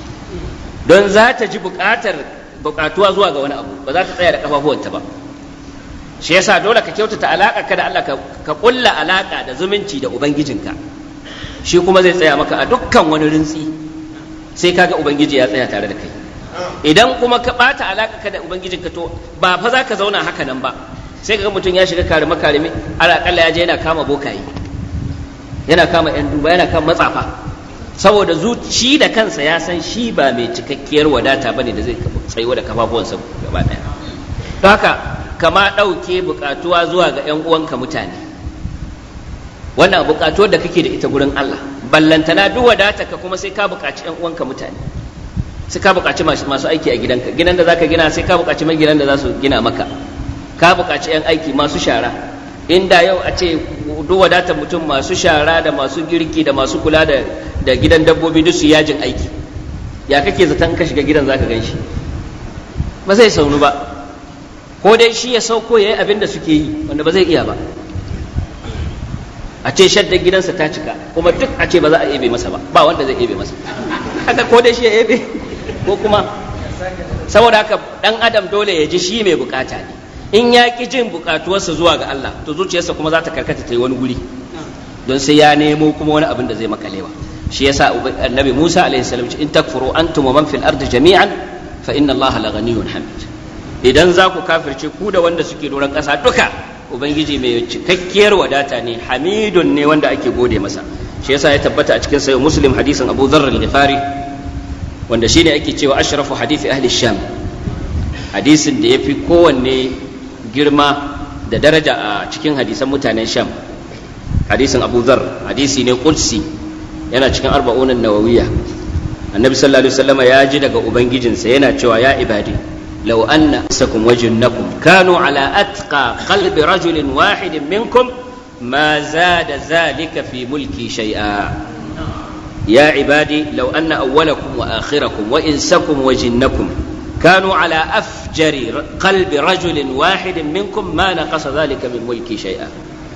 don za ta ji bukatar bukatuwa zuwa ga wani abu ba za ta tsaya da kafafuwanta ba shi yasa dole ka kyautata alaka ka da Allah ka kulla alaka da zumunci da ubangijinka shi kuma zai tsaya maka a dukkan wani rintsi sai kaga ubangiji ya tsaya tare da kai idan kuma ka bata alaka ka da ubangijinka to ba fa za ka zauna haka nan ba sai kaga mutum ya shiga karime karime alaƙalla ya je yana kama bokaye yana kama yan duba yana kama matsafa saboda shi da kansa ya san shi ba mai cikakkiyar wadata bane da zai tsayuwa da kafafuwansa gaba daya don haka kama ɗauke buƙatuwa zuwa ga 'yan uwanka mutane wannan buƙatuwar da kake da ita gurin Allah ballantana duk wadata ka kuma sai ka buƙaci 'yan uwanka mutane sai ka buƙaci masu aiki a gidanka gidan da zaka gina sai ka buƙaci mai gidan da za su gina maka ka buƙaci 'yan aiki masu shara inda yau a ce duk wadatar mutum masu shara da masu girki da masu kula da da gidan dabbobi duk su yajin aiki ya kake zaton ka shiga gidan zaka gan shi ba zai saunu ba ko dai shi ya sauko ya yi abin da suke yi wanda ba zai iya ba a ce shaddar gidansa ta cika kuma duk a ce ba za a ebe masa ba ba wanda zai ebe masa haka ko dai shi ya ebe ko kuma saboda haka dan adam dole ya ji shi mai bukata ne in ya ki jin bukatuwarsa zuwa ga Allah to zuciyarsa kuma za ta karkata ta yi wani guri don sai ya nemo kuma wani abin da zai makalewa shi yasa annabi Musa alaihi salam in takfuru antum wa man fil ardi jami'an fa inna Allah la ghaniyyun hamid idan za ku kafirce ku da wanda suke doron ƙasa duka ubangiji mai cikakkiyar wadata ne hamidun ne wanda ake gode masa shi yasa ya tabbata a cikin sayo muslim hadisin abu dharr al-ghifari wanda shine ake cewa ashrafu hadisi ahli sham hadisin da yafi kowanne girma da daraja a cikin hadisan mutanen sham hadisin abu dharr hadisi ne qudsi yana cikin arba'unan nawawiyya annabi sallallahu alaihi wasallam ya ji daga ubangijinsa yana cewa ya ibadi لو أن أنفسكم وجنكم كانوا على أتقى قلب رجل واحد منكم ما زاد ذلك في ملكي شيئا يا عبادي لو أن أولكم وآخركم وإنسكم وجنكم كانوا على أفجر قلب رجل واحد منكم ما نقص ذلك من ملكي شيئا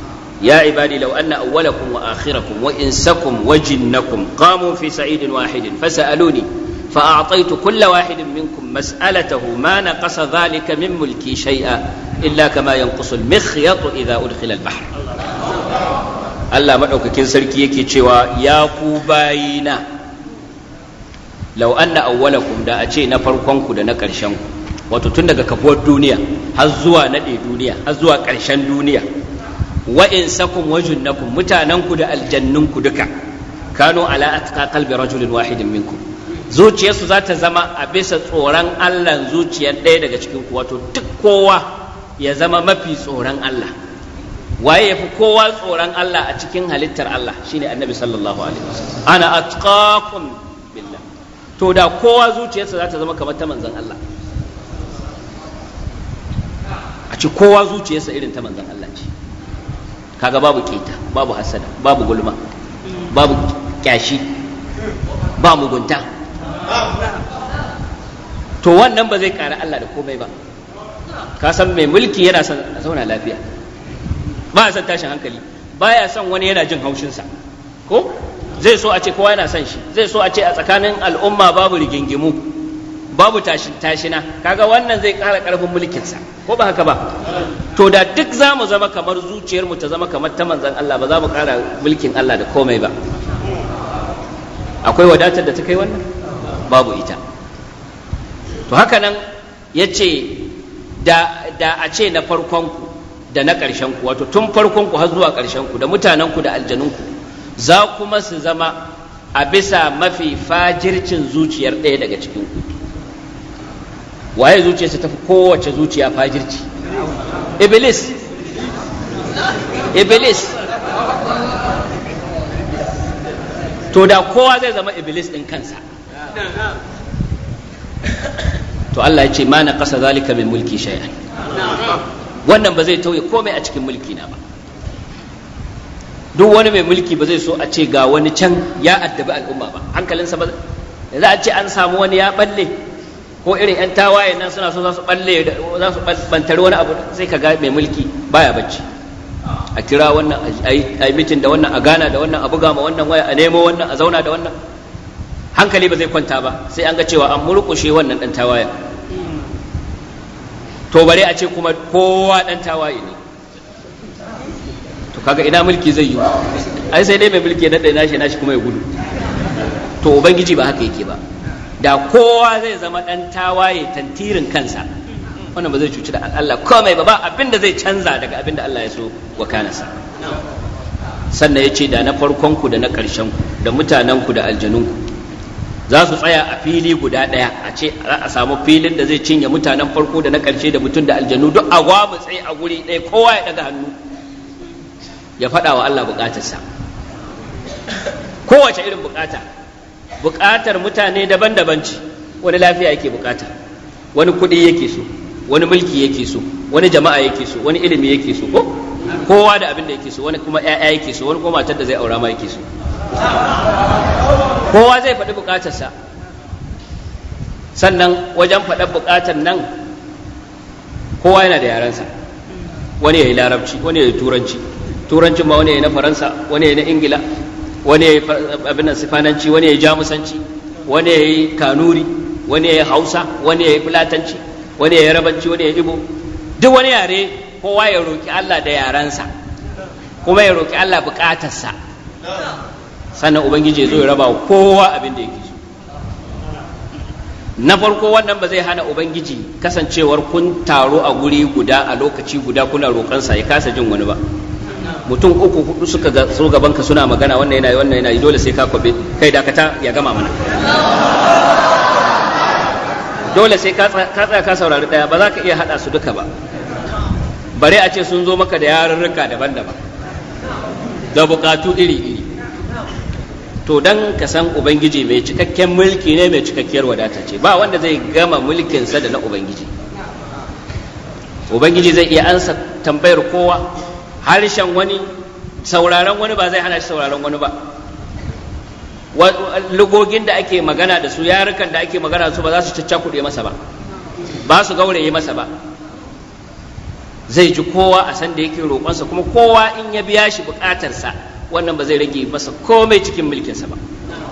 يا عبادي لو أن أولكم وآخركم وإنسكم وجنكم قاموا في سعيد واحد فسألوني فأعطيت كل واحد منكم مسألته ما نقص ذلك من ملكي شيئا إلا كما ينقص المخيط إذا أدخل البحر Allah maɗaukakin sarki yake cewa ya ku bayina lau anna awwalakum da a ce na farkonku da na ƙarshenku wato tun daga kafuwar duniya har zuwa naɗe duniya har zuwa ƙarshen duniya wa in sakum wajunnakum mutanenku da aljannunku duka kano ala atqa qalbi rajulin wahidin minkum zuciyarsu za ta zama a bisa tsoron Allah zuciyar ɗaya daga cikin ku wato duk kowa ya zama mafi tsoron Allah waye yafi kowa tsoron Allah a cikin halittar Allah shine annabi sallallahu alaihi wasallam ana atqakum billah to da kowa zuciyarsa za ta zama kamar ta manzon Allah a ci kowa zuciyarsa irin ta manzon Allah ce kaga babu keta babu hasada babu gulma babu kyashi ba mugunta to wannan ba zai ƙara Allah da komai ba ka san mai mulki yana son a zauna lafiya ba ya son tashin hankali ba ya son wani yana jin haushinsa ko zai so a ce kowa yana son shi zai so a ce a tsakanin al'umma babu rigingimu babu tashin tashina kaga wannan zai ƙara ƙarfin mulkinsa ko ba haka ba to da duk za mu zama kamar zuciyarmu ta zama kamar ta manzan Allah ba za mu ƙara mulkin Allah da komai ba akwai wadatar da ta kai wannan babu ita to haka nan ya ce da, da a ce na farkonku da na ƙarshenku wato tun farkonku har zuwa ƙarshenku da mutanenku da aljanunku za kuma su zama a bisa mafi fajircin zuciyar ɗaya daga cikinku waye zuciyarsa tafi kowace zuciya fajirci iblis iblis to da kowa zai zama iblis ɗin kansa to Allah ya ce ma na ƙasa zalika min mulki shay'an wannan ba zai tauye komai a cikin mulki na ba duk wani mai mulki ba zai so a ce ga wani can ya addabi al'umma ba hankalinsa ba za a ce an samu wani ya balle ko irin 'yan tawaye nan suna so za su balle za su bantari wani abu sai ka ga mai mulki baya bacci a kira wannan a yi mitin da wannan a gana da wannan a buga ma wannan waya a nemo wannan a zauna da wannan hankali ba zai kwanta ba sai an ga cewa an murƙushe wannan ɗan tawaye to bare a ce kuma kowa ɗan tawaye ne to kaga ina mulki zai yi ai sai dai mai mulki na ɗaya nashi nashi kuma ya gudu to ubangiji ba haka yake ba da kowa zai zama ɗan tawaye tantirin kansa wannan ba zai cuci da Allah komai ba ba abin da zai canza daga abin da Allah ya so wa kanasa sannan ya ce da na farkonku da na ƙarshenku da mutanenku da aljanunku za su tsaya a fili guda ɗaya a ce za a samu filin da zai cinye mutanen farko da na ƙarshe da mutum da aljanu duk a gwamu tsaye a guri ɗaya kowa ya ɗaga hannu ya faɗa wa Allah buƙatarsa kowace irin buƙata buƙatar mutane daban-daban ce wani lafiya yake buƙata wani kuɗi yake so wani mulki yake so wani jama'a yake so wani ilimi yake so ko kowa da abin da yake so wani kuma ƴaƴa yake so wani kuma matar da zai aura ma yake so kowa zai faɗi buƙatarsa sannan wajen faɗar buƙatar nan kowa yana da yarensa wani ya yi larabci wani ya yi turanci turancin ma wani ya yi na faransa wani ya yi na ingila wani ya yi abin nan sifananci wani ya yi jamusanci wani ya yi kanuri wani ya yi hausa wani ya yi fulatanci wani ya yi rabanci wani ya yi ibo duk wani yare kowa ya roƙi allah da yarensa kuma ya roƙi allah buƙatarsa sannan ubangiji ya zo ya raba wa kowa abin da yake so na farko wannan ba zai hana ubangiji kasancewar kun taro a guri guda a lokaci guda kuna roƙansa ya kasa jin wani ba mutum uku hudu suka ga so gaban ka suna magana wannan yana yi wannan yana yi dole sai ka kwabe kai dakata ya gama mana dole sai ka tsaya ka saurari daya ba za ka iya hada su duka ba bare a ce sun zo maka da yarurruka daban-daban da bukatu iri-iri to dan ka san ubangiji mai cikakken mulki ne mai cikakkiyar wadata ce ba wanda zai gama mulkinsa da na ubangiji ubangiji zai iya ansa tambayar kowa harshen wani sauraron wani ba zai hana shi sauraron wani ba lugogin da ake magana da su yarukan da ake magana da su ba za su caccakuɗe masa ba ba su gauraye masa ba zai ji kowa a san da yake roƙonsa kuma kowa in ya biya shi buƙatarsa wannan ba zai rage masa komai cikin mulkinsa ba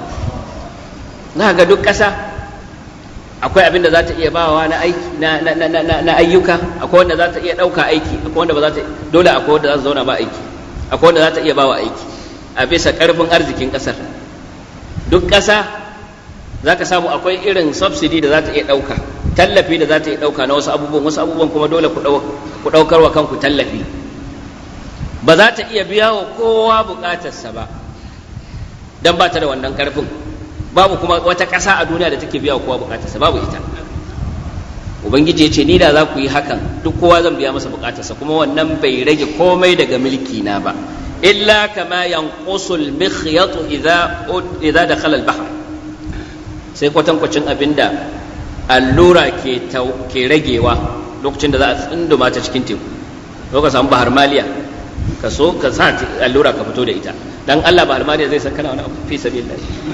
na ga duk ƙasa akwai abin da za ta iya bawa na aiki na ayyuka akwai wanda za ta iya ɗauka aiki akwai wanda ba za ta dole akwai wanda za ta zauna ba aiki akwai wanda za ta iya bawa aiki a bisa ƙarfin arzikin ƙasar duk ƙasa za ka samu akwai irin subsidy da za ta iya ɗauka tallafi da za ta iya ɗauka na wasu abubuwan wasu abubuwan kuma dole ku ɗaukar wa kanku tallafi ba za ta iya biya wa kowa buƙatarsa ba don ba ta da wannan ƙarfin babu kuma wata ƙasa a duniya da take biya wa kowa buƙatarsa babu ita ubangiji ya ce ni da za ku yi hakan duk kowa zan biya masa buƙatarsa kuma wannan bai rage komai daga mulki na ba illa kama yanqusul mikhyatu idza idza dakhala al-bahr sai kwatankwacin abinda allura ke ke ragewa lokacin da za a tsunduma ta cikin teku lokacin samu bahar maliya ka so ka sa allura ka fito da ita dan Allah bahar maliya zai san kana wani abu fi sabilillah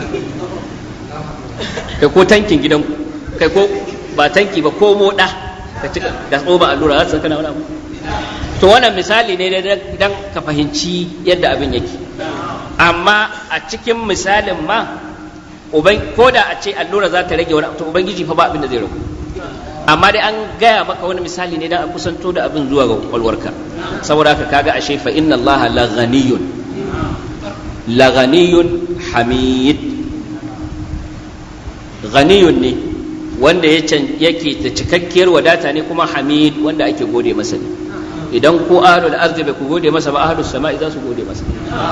kai ko tankin gidan kai ko ba tanki ba ko moda ka cika da tsoba allura za su san kana wani abu to wannan misali ne dan ka fahimci yadda abin yake amma a cikin misalin ma ko da a ce allura za ta rage wani to ubangiji fa ba abin da zai ragu amma dai an gaya maka wani misali ne dan a kusanto da abin zuwa ga kwakwalwarka saboda haka kaga ashe fa inna Allah la ghaniyun la ghaniyun hamid ghaniyun ne wanda yake da cikakkiyar wadata ne kuma hamid wanda ake gode masa ne idan ko ahlul arzi bai ku gode masa ba ahlus sama'i za su gode masa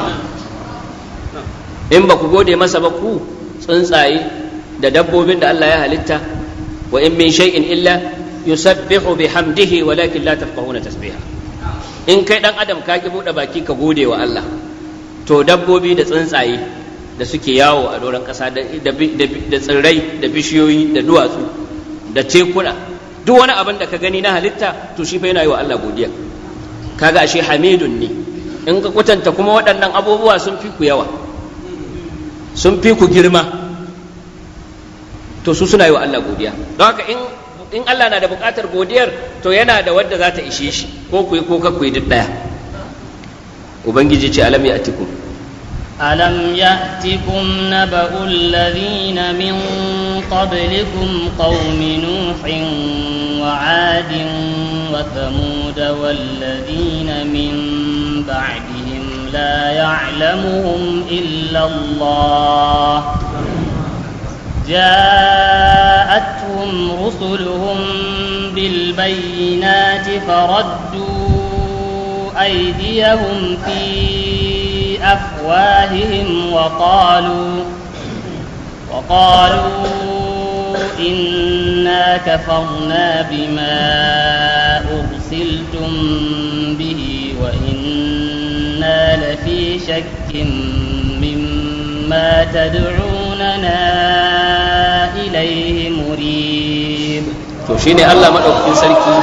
in ba ku gode masa ba ku tsuntsaye da dabbobin da Allah ya halitta wa in min shay'in illa yusabbihu bihamdihi walakin la tafqahuna tasbiha in kai dan adam ka ki bude baki ka gode wa Allah to dabbobi da tsuntsaye da suke yawo a doron kasa da tsirrai da bishiyoyi da duwatsu da tekuna duk wani abin da ka gani na halitta to shi fa yana yi wa Allah godiya kaga ashe hamidun ne in ka kwatanta kuma waɗannan abubuwa sun fi ku yawa sun fi ku girma to su suna yi wa Allah godiya don haka in in Allah na da buƙatar godiyar to yana da wadda za ta ishe shi ko ku yi ko ka ku yi duk ɗaya ubangiji ce alam ya atikum ألم يأتكم نبأ الذين من قبلكم قوم نوح وعاد وثمود والذين من بعدهم لا يعلمهم إلا الله جاءتهم رسلهم بالبينات فردوا أيديهم في أفواههم وقالوا وقالوا إنا كفرنا بما أرسلتم به وإنا لفي شك مما تدعوننا إليه مريب to shine Allah madaukakin sarki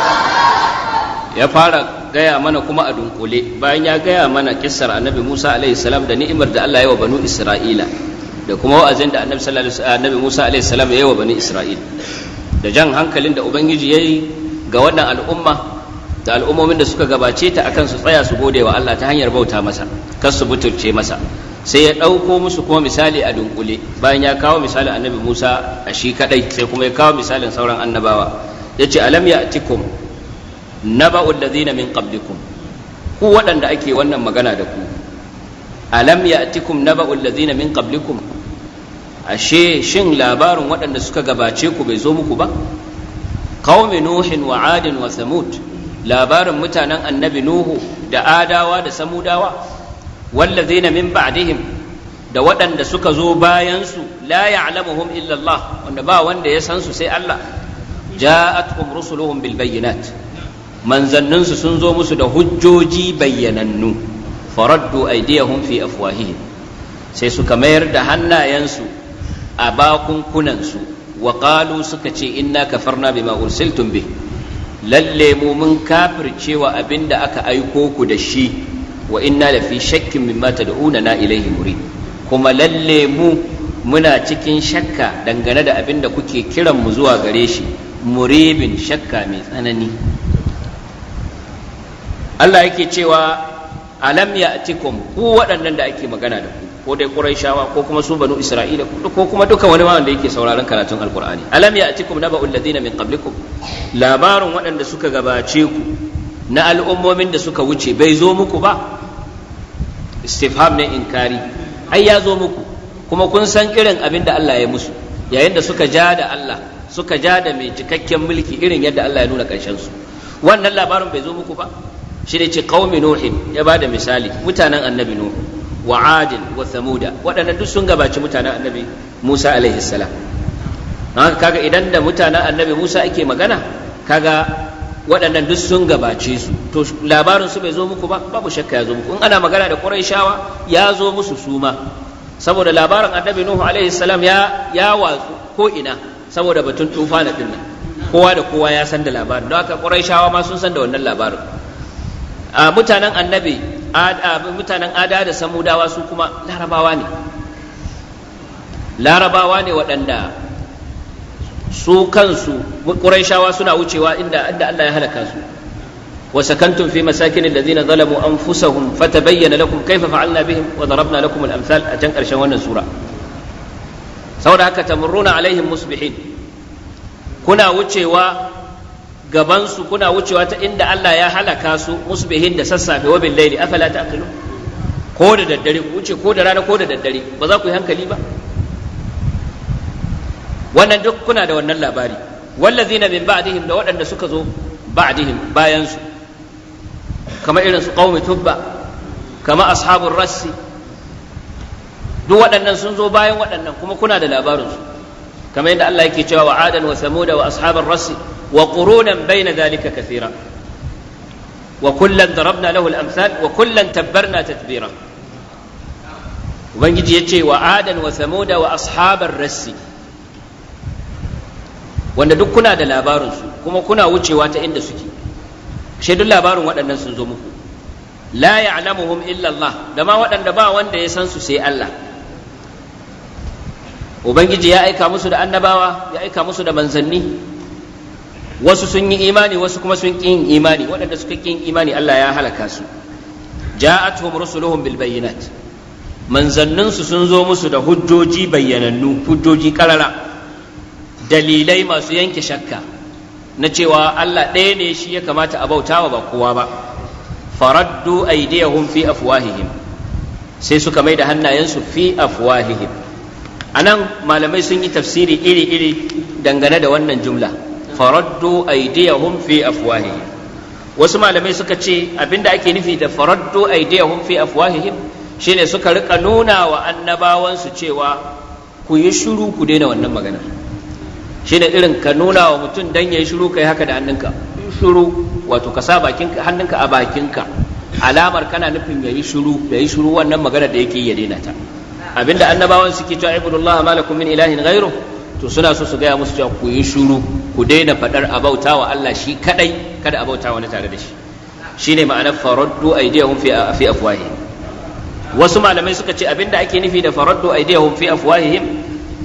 ya fara gaya mana kuma a dunkule bayan ya gaya mana kissar annabi Musa alaihi salam da ni'imar da Allah ya wa banu Isra'ila da kuma wa'azin da annabi sallallahu alaihi annabi Musa alaihi salam ya yi wa banu Isra'ila da jan hankalin da ubangiji yayi ga wannan al'umma da al'ummomin da suka gabace ta akan su tsaya su gode wa Allah ta hanyar bauta masa kar su butulce masa sai ya ɗauko musu kuma misali a dunkule bayan ya kawo misalin annabi Musa a shi kadai sai kuma ya kawo misalin sauran annabawa yace alam ya'tikum naba'ul ladhina min qablikum ku waɗanda ake wannan magana da ku alam ya'tikum naba'ul ladhina min qablikum ashe shin labarin waɗanda suka gabace ku bai zo muku ba qaumi nuhin wa adin wa samud labarin mutanen annabi nuhu da adawa da samudawa wallazina min ba'dihim da waɗanda suka zo bayansu la ya'lamuhum illa Allah wanda ba wanda ya san su sai Allah ja'atuhum rusuluhum bil bayyinat manzanninsu sun zo musu da hujjoji bayyanannu faraddu aydiyahum fi afwahihim sai suka mayar da hannayensu a bakunkunansu wa qalu suka ce inna kafarna bima ursiltum bih lalle mu mun kafircewa abinda aka aiko ku da shi wa inna lafi shakkin mimma tad'una ilaihi murid kuma lalle mu muna cikin shakka dangane da abin da kuke kiran mu zuwa gare shi muribin shakka mai tsanani Allah yake cewa alam ya'tikum ku waɗannan da ake magana da ku ko dai Qurayshawa ko kuma su banu Isra'ila ko kuma duka wani wanda yake sauraron karatun Alqur'ani alam ya'tikum naba'ul ladina min qablikum labarin waɗanda suka gabace ku na al'ummomin da suka wuce bai zo muku ba istifham ne inkari ai ya zo muku kuma kun san irin abin da Allah ya musu yayin da suka ja da Allah suka ja da mai cikakken mulki irin yadda Allah ya nuna ƙarshen su wannan labarin bai zo muku ba shi ne ce qaumi nuhin ya ba da misali mutanen annabi nuhu wa adin wa thamuda waɗannan duk sun gabaci mutanen annabi Musa alaihi salam haka kaga idan da mutanen annabi Musa ake magana kaga waɗannan duk sun gabace su to labarin su bai zo muku ba babu shakka ya zo muku in ana magana da Qurayshawa ya zo musu suma saboda labarin annabi Nuhu alaihi salam ya ya watsu ko ina saboda batun tufana din nan kowa da kowa ya san da labarin don haka Qurayshawa ma sun san da wannan labarin a mutanen annabi mutanen ada da samudawa su kuma larabawa ne larabawa ne waɗanda su kansu ƙuraishawa suna wucewa inda inda Allah ya halaka su wa sakantum fi masakin alladhina zalamu anfusahum fatabayyana lakum kayfa fa'alna bihim wa darabna lakum al-amsal a can ƙarshen wannan sura saboda haka tamurruna alaihim musbihin kuna wucewa gabansu kuna wucewa ta inda Allah ya halaka su musbihin da sassafe wa billaili afala ta'qilu ko da daddare ku wuce ko da rana ko da daddare ba za ku yi hankali ba wannan duk kuna da wannan labari wallazina min ba'dihim da waɗanda suka zo ba'dihim bayan su kamar irin su qaumi tubba kama ashabur rassi duk waɗannan sun zo bayan waɗannan kuma kuna da labarin su kamar yadda Allah yake cewa wa adan wa samuda wa ashabar rassi وقرونا بين ذلك كثيرا وكلا ضربنا له الامثال وكلا تبرنا تتبيرا ubangiji ya ce wa adan wa samuda wa ashabar rassi wanda duk kuna da labarinsu kuma kuna wucewa ta inda suke shi duk labarin waɗannan sun zo muku la ya'lamuhum illa Allah da ma waɗanda ba wanda ya san su sai Allah ubangiji ya aika musu da annabawa ya aika musu da manzanni wasu sun yi imani wasu kuma sun ƙi yin imani waɗanda suka ƙi yin imani Allah ya halaka su ja'atuhum rusuluhum bil bayyinat manzannin su sun zo musu da hujjoji bayyanannu hujjoji karara dalilai masu yanke shakka na cewa Allah ɗaya ne shi ya kamata a bautawa ba kowa ba faraddu aydiyahum fi afwahihim sai suka mai da hannayensu fi afwahihim anan malamai sun yi tafsiri iri-iri dangane da wannan jumla faraddu aydiyahum fi afwahihim wasu malamai suka ce abinda ake nufi da faraddu aydiyahum fi afwahihim shine suka rika nuna wa annabawansu cewa ku yi shiru ku daina wannan magana shine irin ka nuna wa mutum dan yayi shiru kai haka da hannunka shiru wato ka sa bakinka hannunka a bakinka alamar kana nufin yayi shiru yayi shiru wannan magana da yake ya daina ta abinda annabawan suke cewa ibudullah malakum min ilahin ghairu to suna so su gaya musu cewa ku yi shuru ku daina faɗar abauta wa Allah shi kadai kada abauta wani tare da shi shine ma'anar faraddu aydiyahum fi fi afwahihim wasu malamai suka ce abinda ake nufi da faraddu aydiyahum fi afwahihim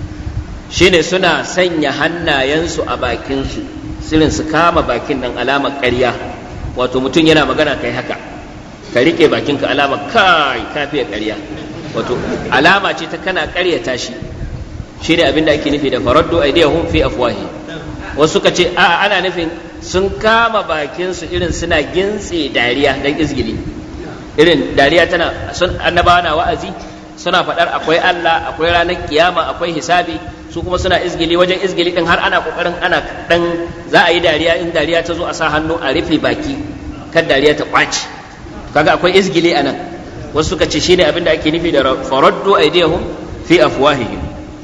shine suna sanya hannayensu a bakin su sirin su kama bakin nan alamar ƙarya wato mutum yana magana kai haka ka rike bakinka alamar kai kafiya ƙarya wato alama ce ta kana ƙaryata shi shi ne abin da ake nufi da faraddu aidiyahum fi afwahi wasu suka ce a ana nufin sun kama bakinsu irin suna gintse dariya dan izgili irin dariya tana sun annabawa na wa'azi suna faɗar akwai Allah akwai ranar kiyama akwai hisabi su kuma suna izgili wajen izgili din har ana kokarin ana dan za a yi dariya in dariya ta zo a sa hannu a rufe baki kan dariya ta kwaci kaga akwai izgili anan wasu suka ce shine abin da ake nufi da faraddu aidiyahum fi afwahihim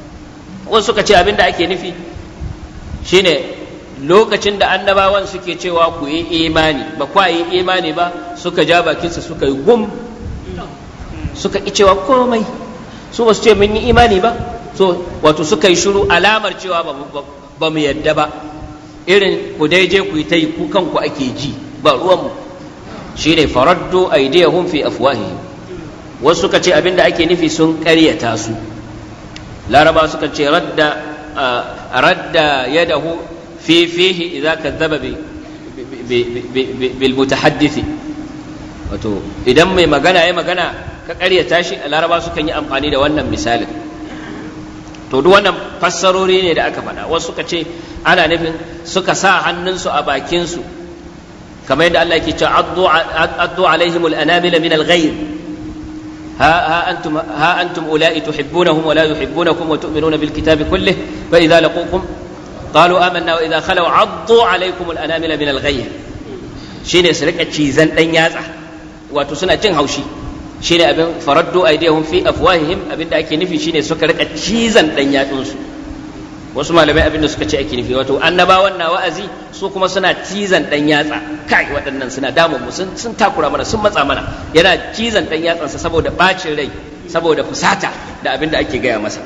wasu suka ce abin da ake nufi shine lokacin da annabawan suke cewa ku yi imani ba kwa yi imani ba suka ja bakinsa suka yi gum suka ki cewa komai su ba su ce mun yi imani ba so wato suka yi shiru alamar cewa ba mu yadda ba irin ku dai je ku yi ta yi ku kanku ake ji ba ruwanmu shine faraddu aydiyahum fi afwahihim wasu suka ce abin da ake nufi sun karyata su laraba suka ce radda radda yadahu fi fihi idza kadzaba bil mutahaddith wato idan mai magana ya magana ka ƙaryata shi a laraba sukan yi amfani da wannan misalin to duk wannan fassarori ne da aka faɗa wasu suka ce ana nufin suka sa hannunsu a bakinsu kamar yadda Allah yake cewa addu alaihimul anamila min al-ghayr ها ها انتم ها انتم اولئك تحبونهم ولا يحبونكم وتؤمنون بالكتاب كله فاذا لقوكم قالوا آمنا واذا خلوا عضوا عليكم الانامل من الغير shine su rika cizan dan yatsa wato suna jin haushi shine abin faraddu aidihum fi afwahihim abinda ake nufi shine suka rika cizan dan yatsun su wasu malamai abin da suka ce ake nufi wato annabawan na wa'azi su kuma suna cizan dan yatsa kai waɗannan suna damun mu sun takura mana sun matsa mana yana cizan dan yatsansa saboda bacin rai saboda fusata da abin da ake gaya masa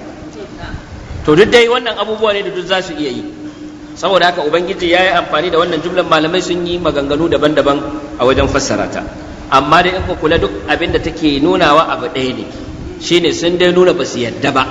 to duk dai wannan abubuwa ne da duk za su iya yi saboda haka ubangiji ya yi amfani da wannan jumlan malamai sun yi maganganu daban-daban a wajen fassara ta amma dai in ku kula duk abin da take nunawa abu ɗaya ne shine sun dai nuna ba su yadda ba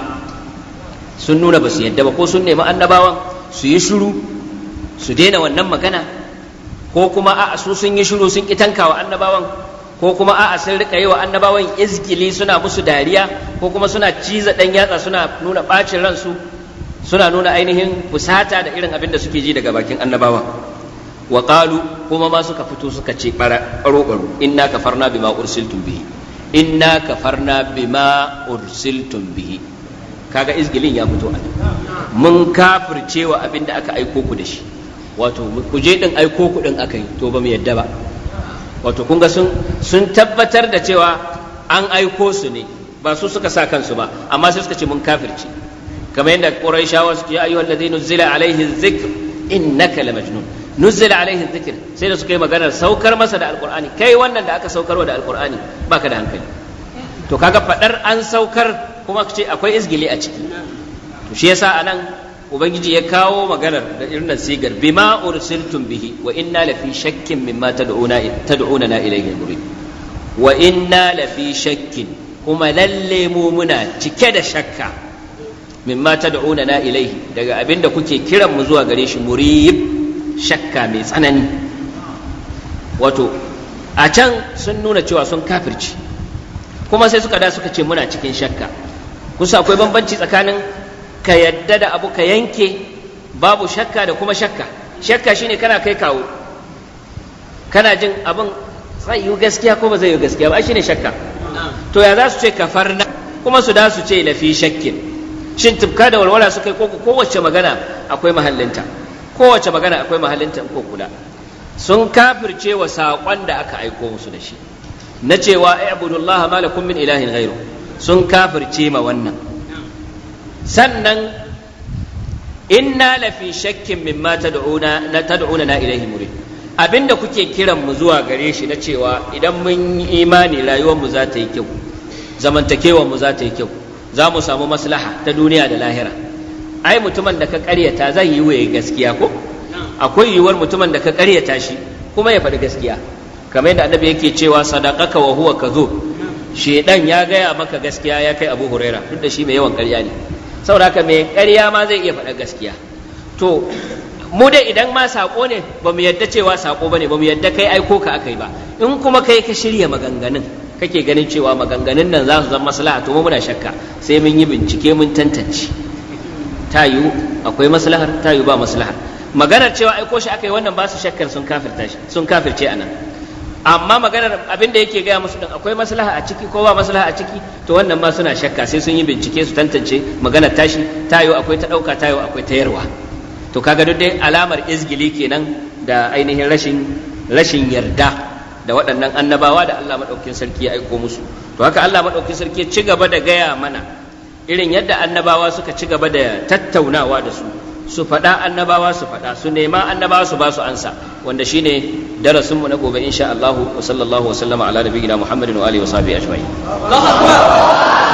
sun nuna ba su yadda ba ko sun nemi annabawan su yi shiru su daina wannan magana ko kuma a'a su sun yi shiru sun ki tankawa annabawan ko kuma a'a sun rika yi wa annabawan izgili suna musu dariya ko kuma suna ciza dan yatsa suna nuna bacin ransu suna nuna ainihin fusata da irin abin da suke ji daga bakin annabawan wa qalu kuma ma suka fito suka ce baro baro inna kafarna bima ursiltum bihi inna kafarna bima ursiltum bihi kaga izgilin ya fito a mun kafircewa abin da aka aiko ku da shi wato ku je din aiko ku din aka yi to ba mu yadda ba wato kun ga sun sun tabbatar da cewa an aiko su ne ba su suka sa kansu ba amma sai suka ce mun kafirce kamar yadda quraishawa suke ya ayyuhal ladina nuzila alaihi dhikr innaka lamajnun nuzila alaihi dhikr sai da suka yi maganar saukar masa da alqur'ani kai wannan da aka saukarwa da alqur'ani baka da hankali to kaga fadar an saukar kuma ce akwai izgili a ciki to shi yasa anan ubangiji ya kawo maganar da irin sigar bima ursiltum bihi wa inna lafi shakkin mimma tad'una tad'una na ilayhi murid wa inna lafi shakkin kuma lalle mu muna cike da shakka mimma tad'una na ilayhi daga abinda kuke kiran mu zuwa gare shi murib shakka mai tsanani wato a can sun nuna cewa sun kafirci kuma sai suka da suka ce muna cikin shakka kusa akwai bambanci tsakanin ka yadda da abu ka yanke babu shakka da kuma shakka shakka shine kana kai kawo kana jin abin zai yi gaskiya ko ba zai yi gaskiya ba shine shakka to ya za su ce kafarna kuma su da su ce lafi shakkin shin tufka da walwala su kai ko kowace magana akwai mahallinta kowace magana akwai mahallinta ko kula sun kafirce wa saƙon da aka aiko musu da shi na cewa ai abudullaha malakum min ilahin ghairu sun kafirce ma wannan sannan inna lafi shakkin mimma tad'una na tad'una na ilaihi murid abinda kuke kiran mu zuwa gare shi na cewa idan mun yi imani rayuwar mu za ta yi kyau zamantakewar mu za ta yi kyau za mu samu maslaha ta duniya da lahira ai mutumin da ka karyata zai yi waye gaskiya ko akwai yiwuwar mutumin da ka karyata shi kuma ya faɗi gaskiya kamar yadda annabi yake cewa sadaqaka wa huwa kadhub shedan ya gaya maka gaskiya ya kai abu huraira duk da shi mai yawan ƙarya ne saboda haka mai ƙarya ma zai iya faɗa gaskiya to mu dai idan ma saƙo ne ba mu yadda cewa saƙo ba ne ba mu yadda kai aiko ka aka yi ba in kuma kai ka shirya maganganun kake ganin cewa maganganun nan za su zama maslaha to mu muna shakka sai mun yi bincike mun tantance ta yiwu akwai maslahar ta yiwu ba maslahar maganar cewa aiko shi aka yi wannan ba su shakkar sun kafirta shi sun kafirce anan amma maganar abin da yake gaya musu din akwai maslaha a ciki ko ba maslaha a ciki to wannan ma suna shakka sai sun yi bincike su tantance maganar tashi tayo akwai ta dauka tayo akwai ta yarwa to kaga duk dai alamar izgili kenan da ainihin rashin rashin yarda da waɗannan annabawa da Allah madaukakin sarki ya aiko musu to haka Allah madaukakin sarki ya ci gaba da gaya mana irin yadda annabawa suka ci gaba da tattaunawa da su su faɗa annabawa su faɗa su nema annabawa su ba su ansa wanda shine darasin mu na gobe insha Allah wa sallallahu wa sallama ala nabiyina Muhammadin wa alihi wa sahbihi ajma'in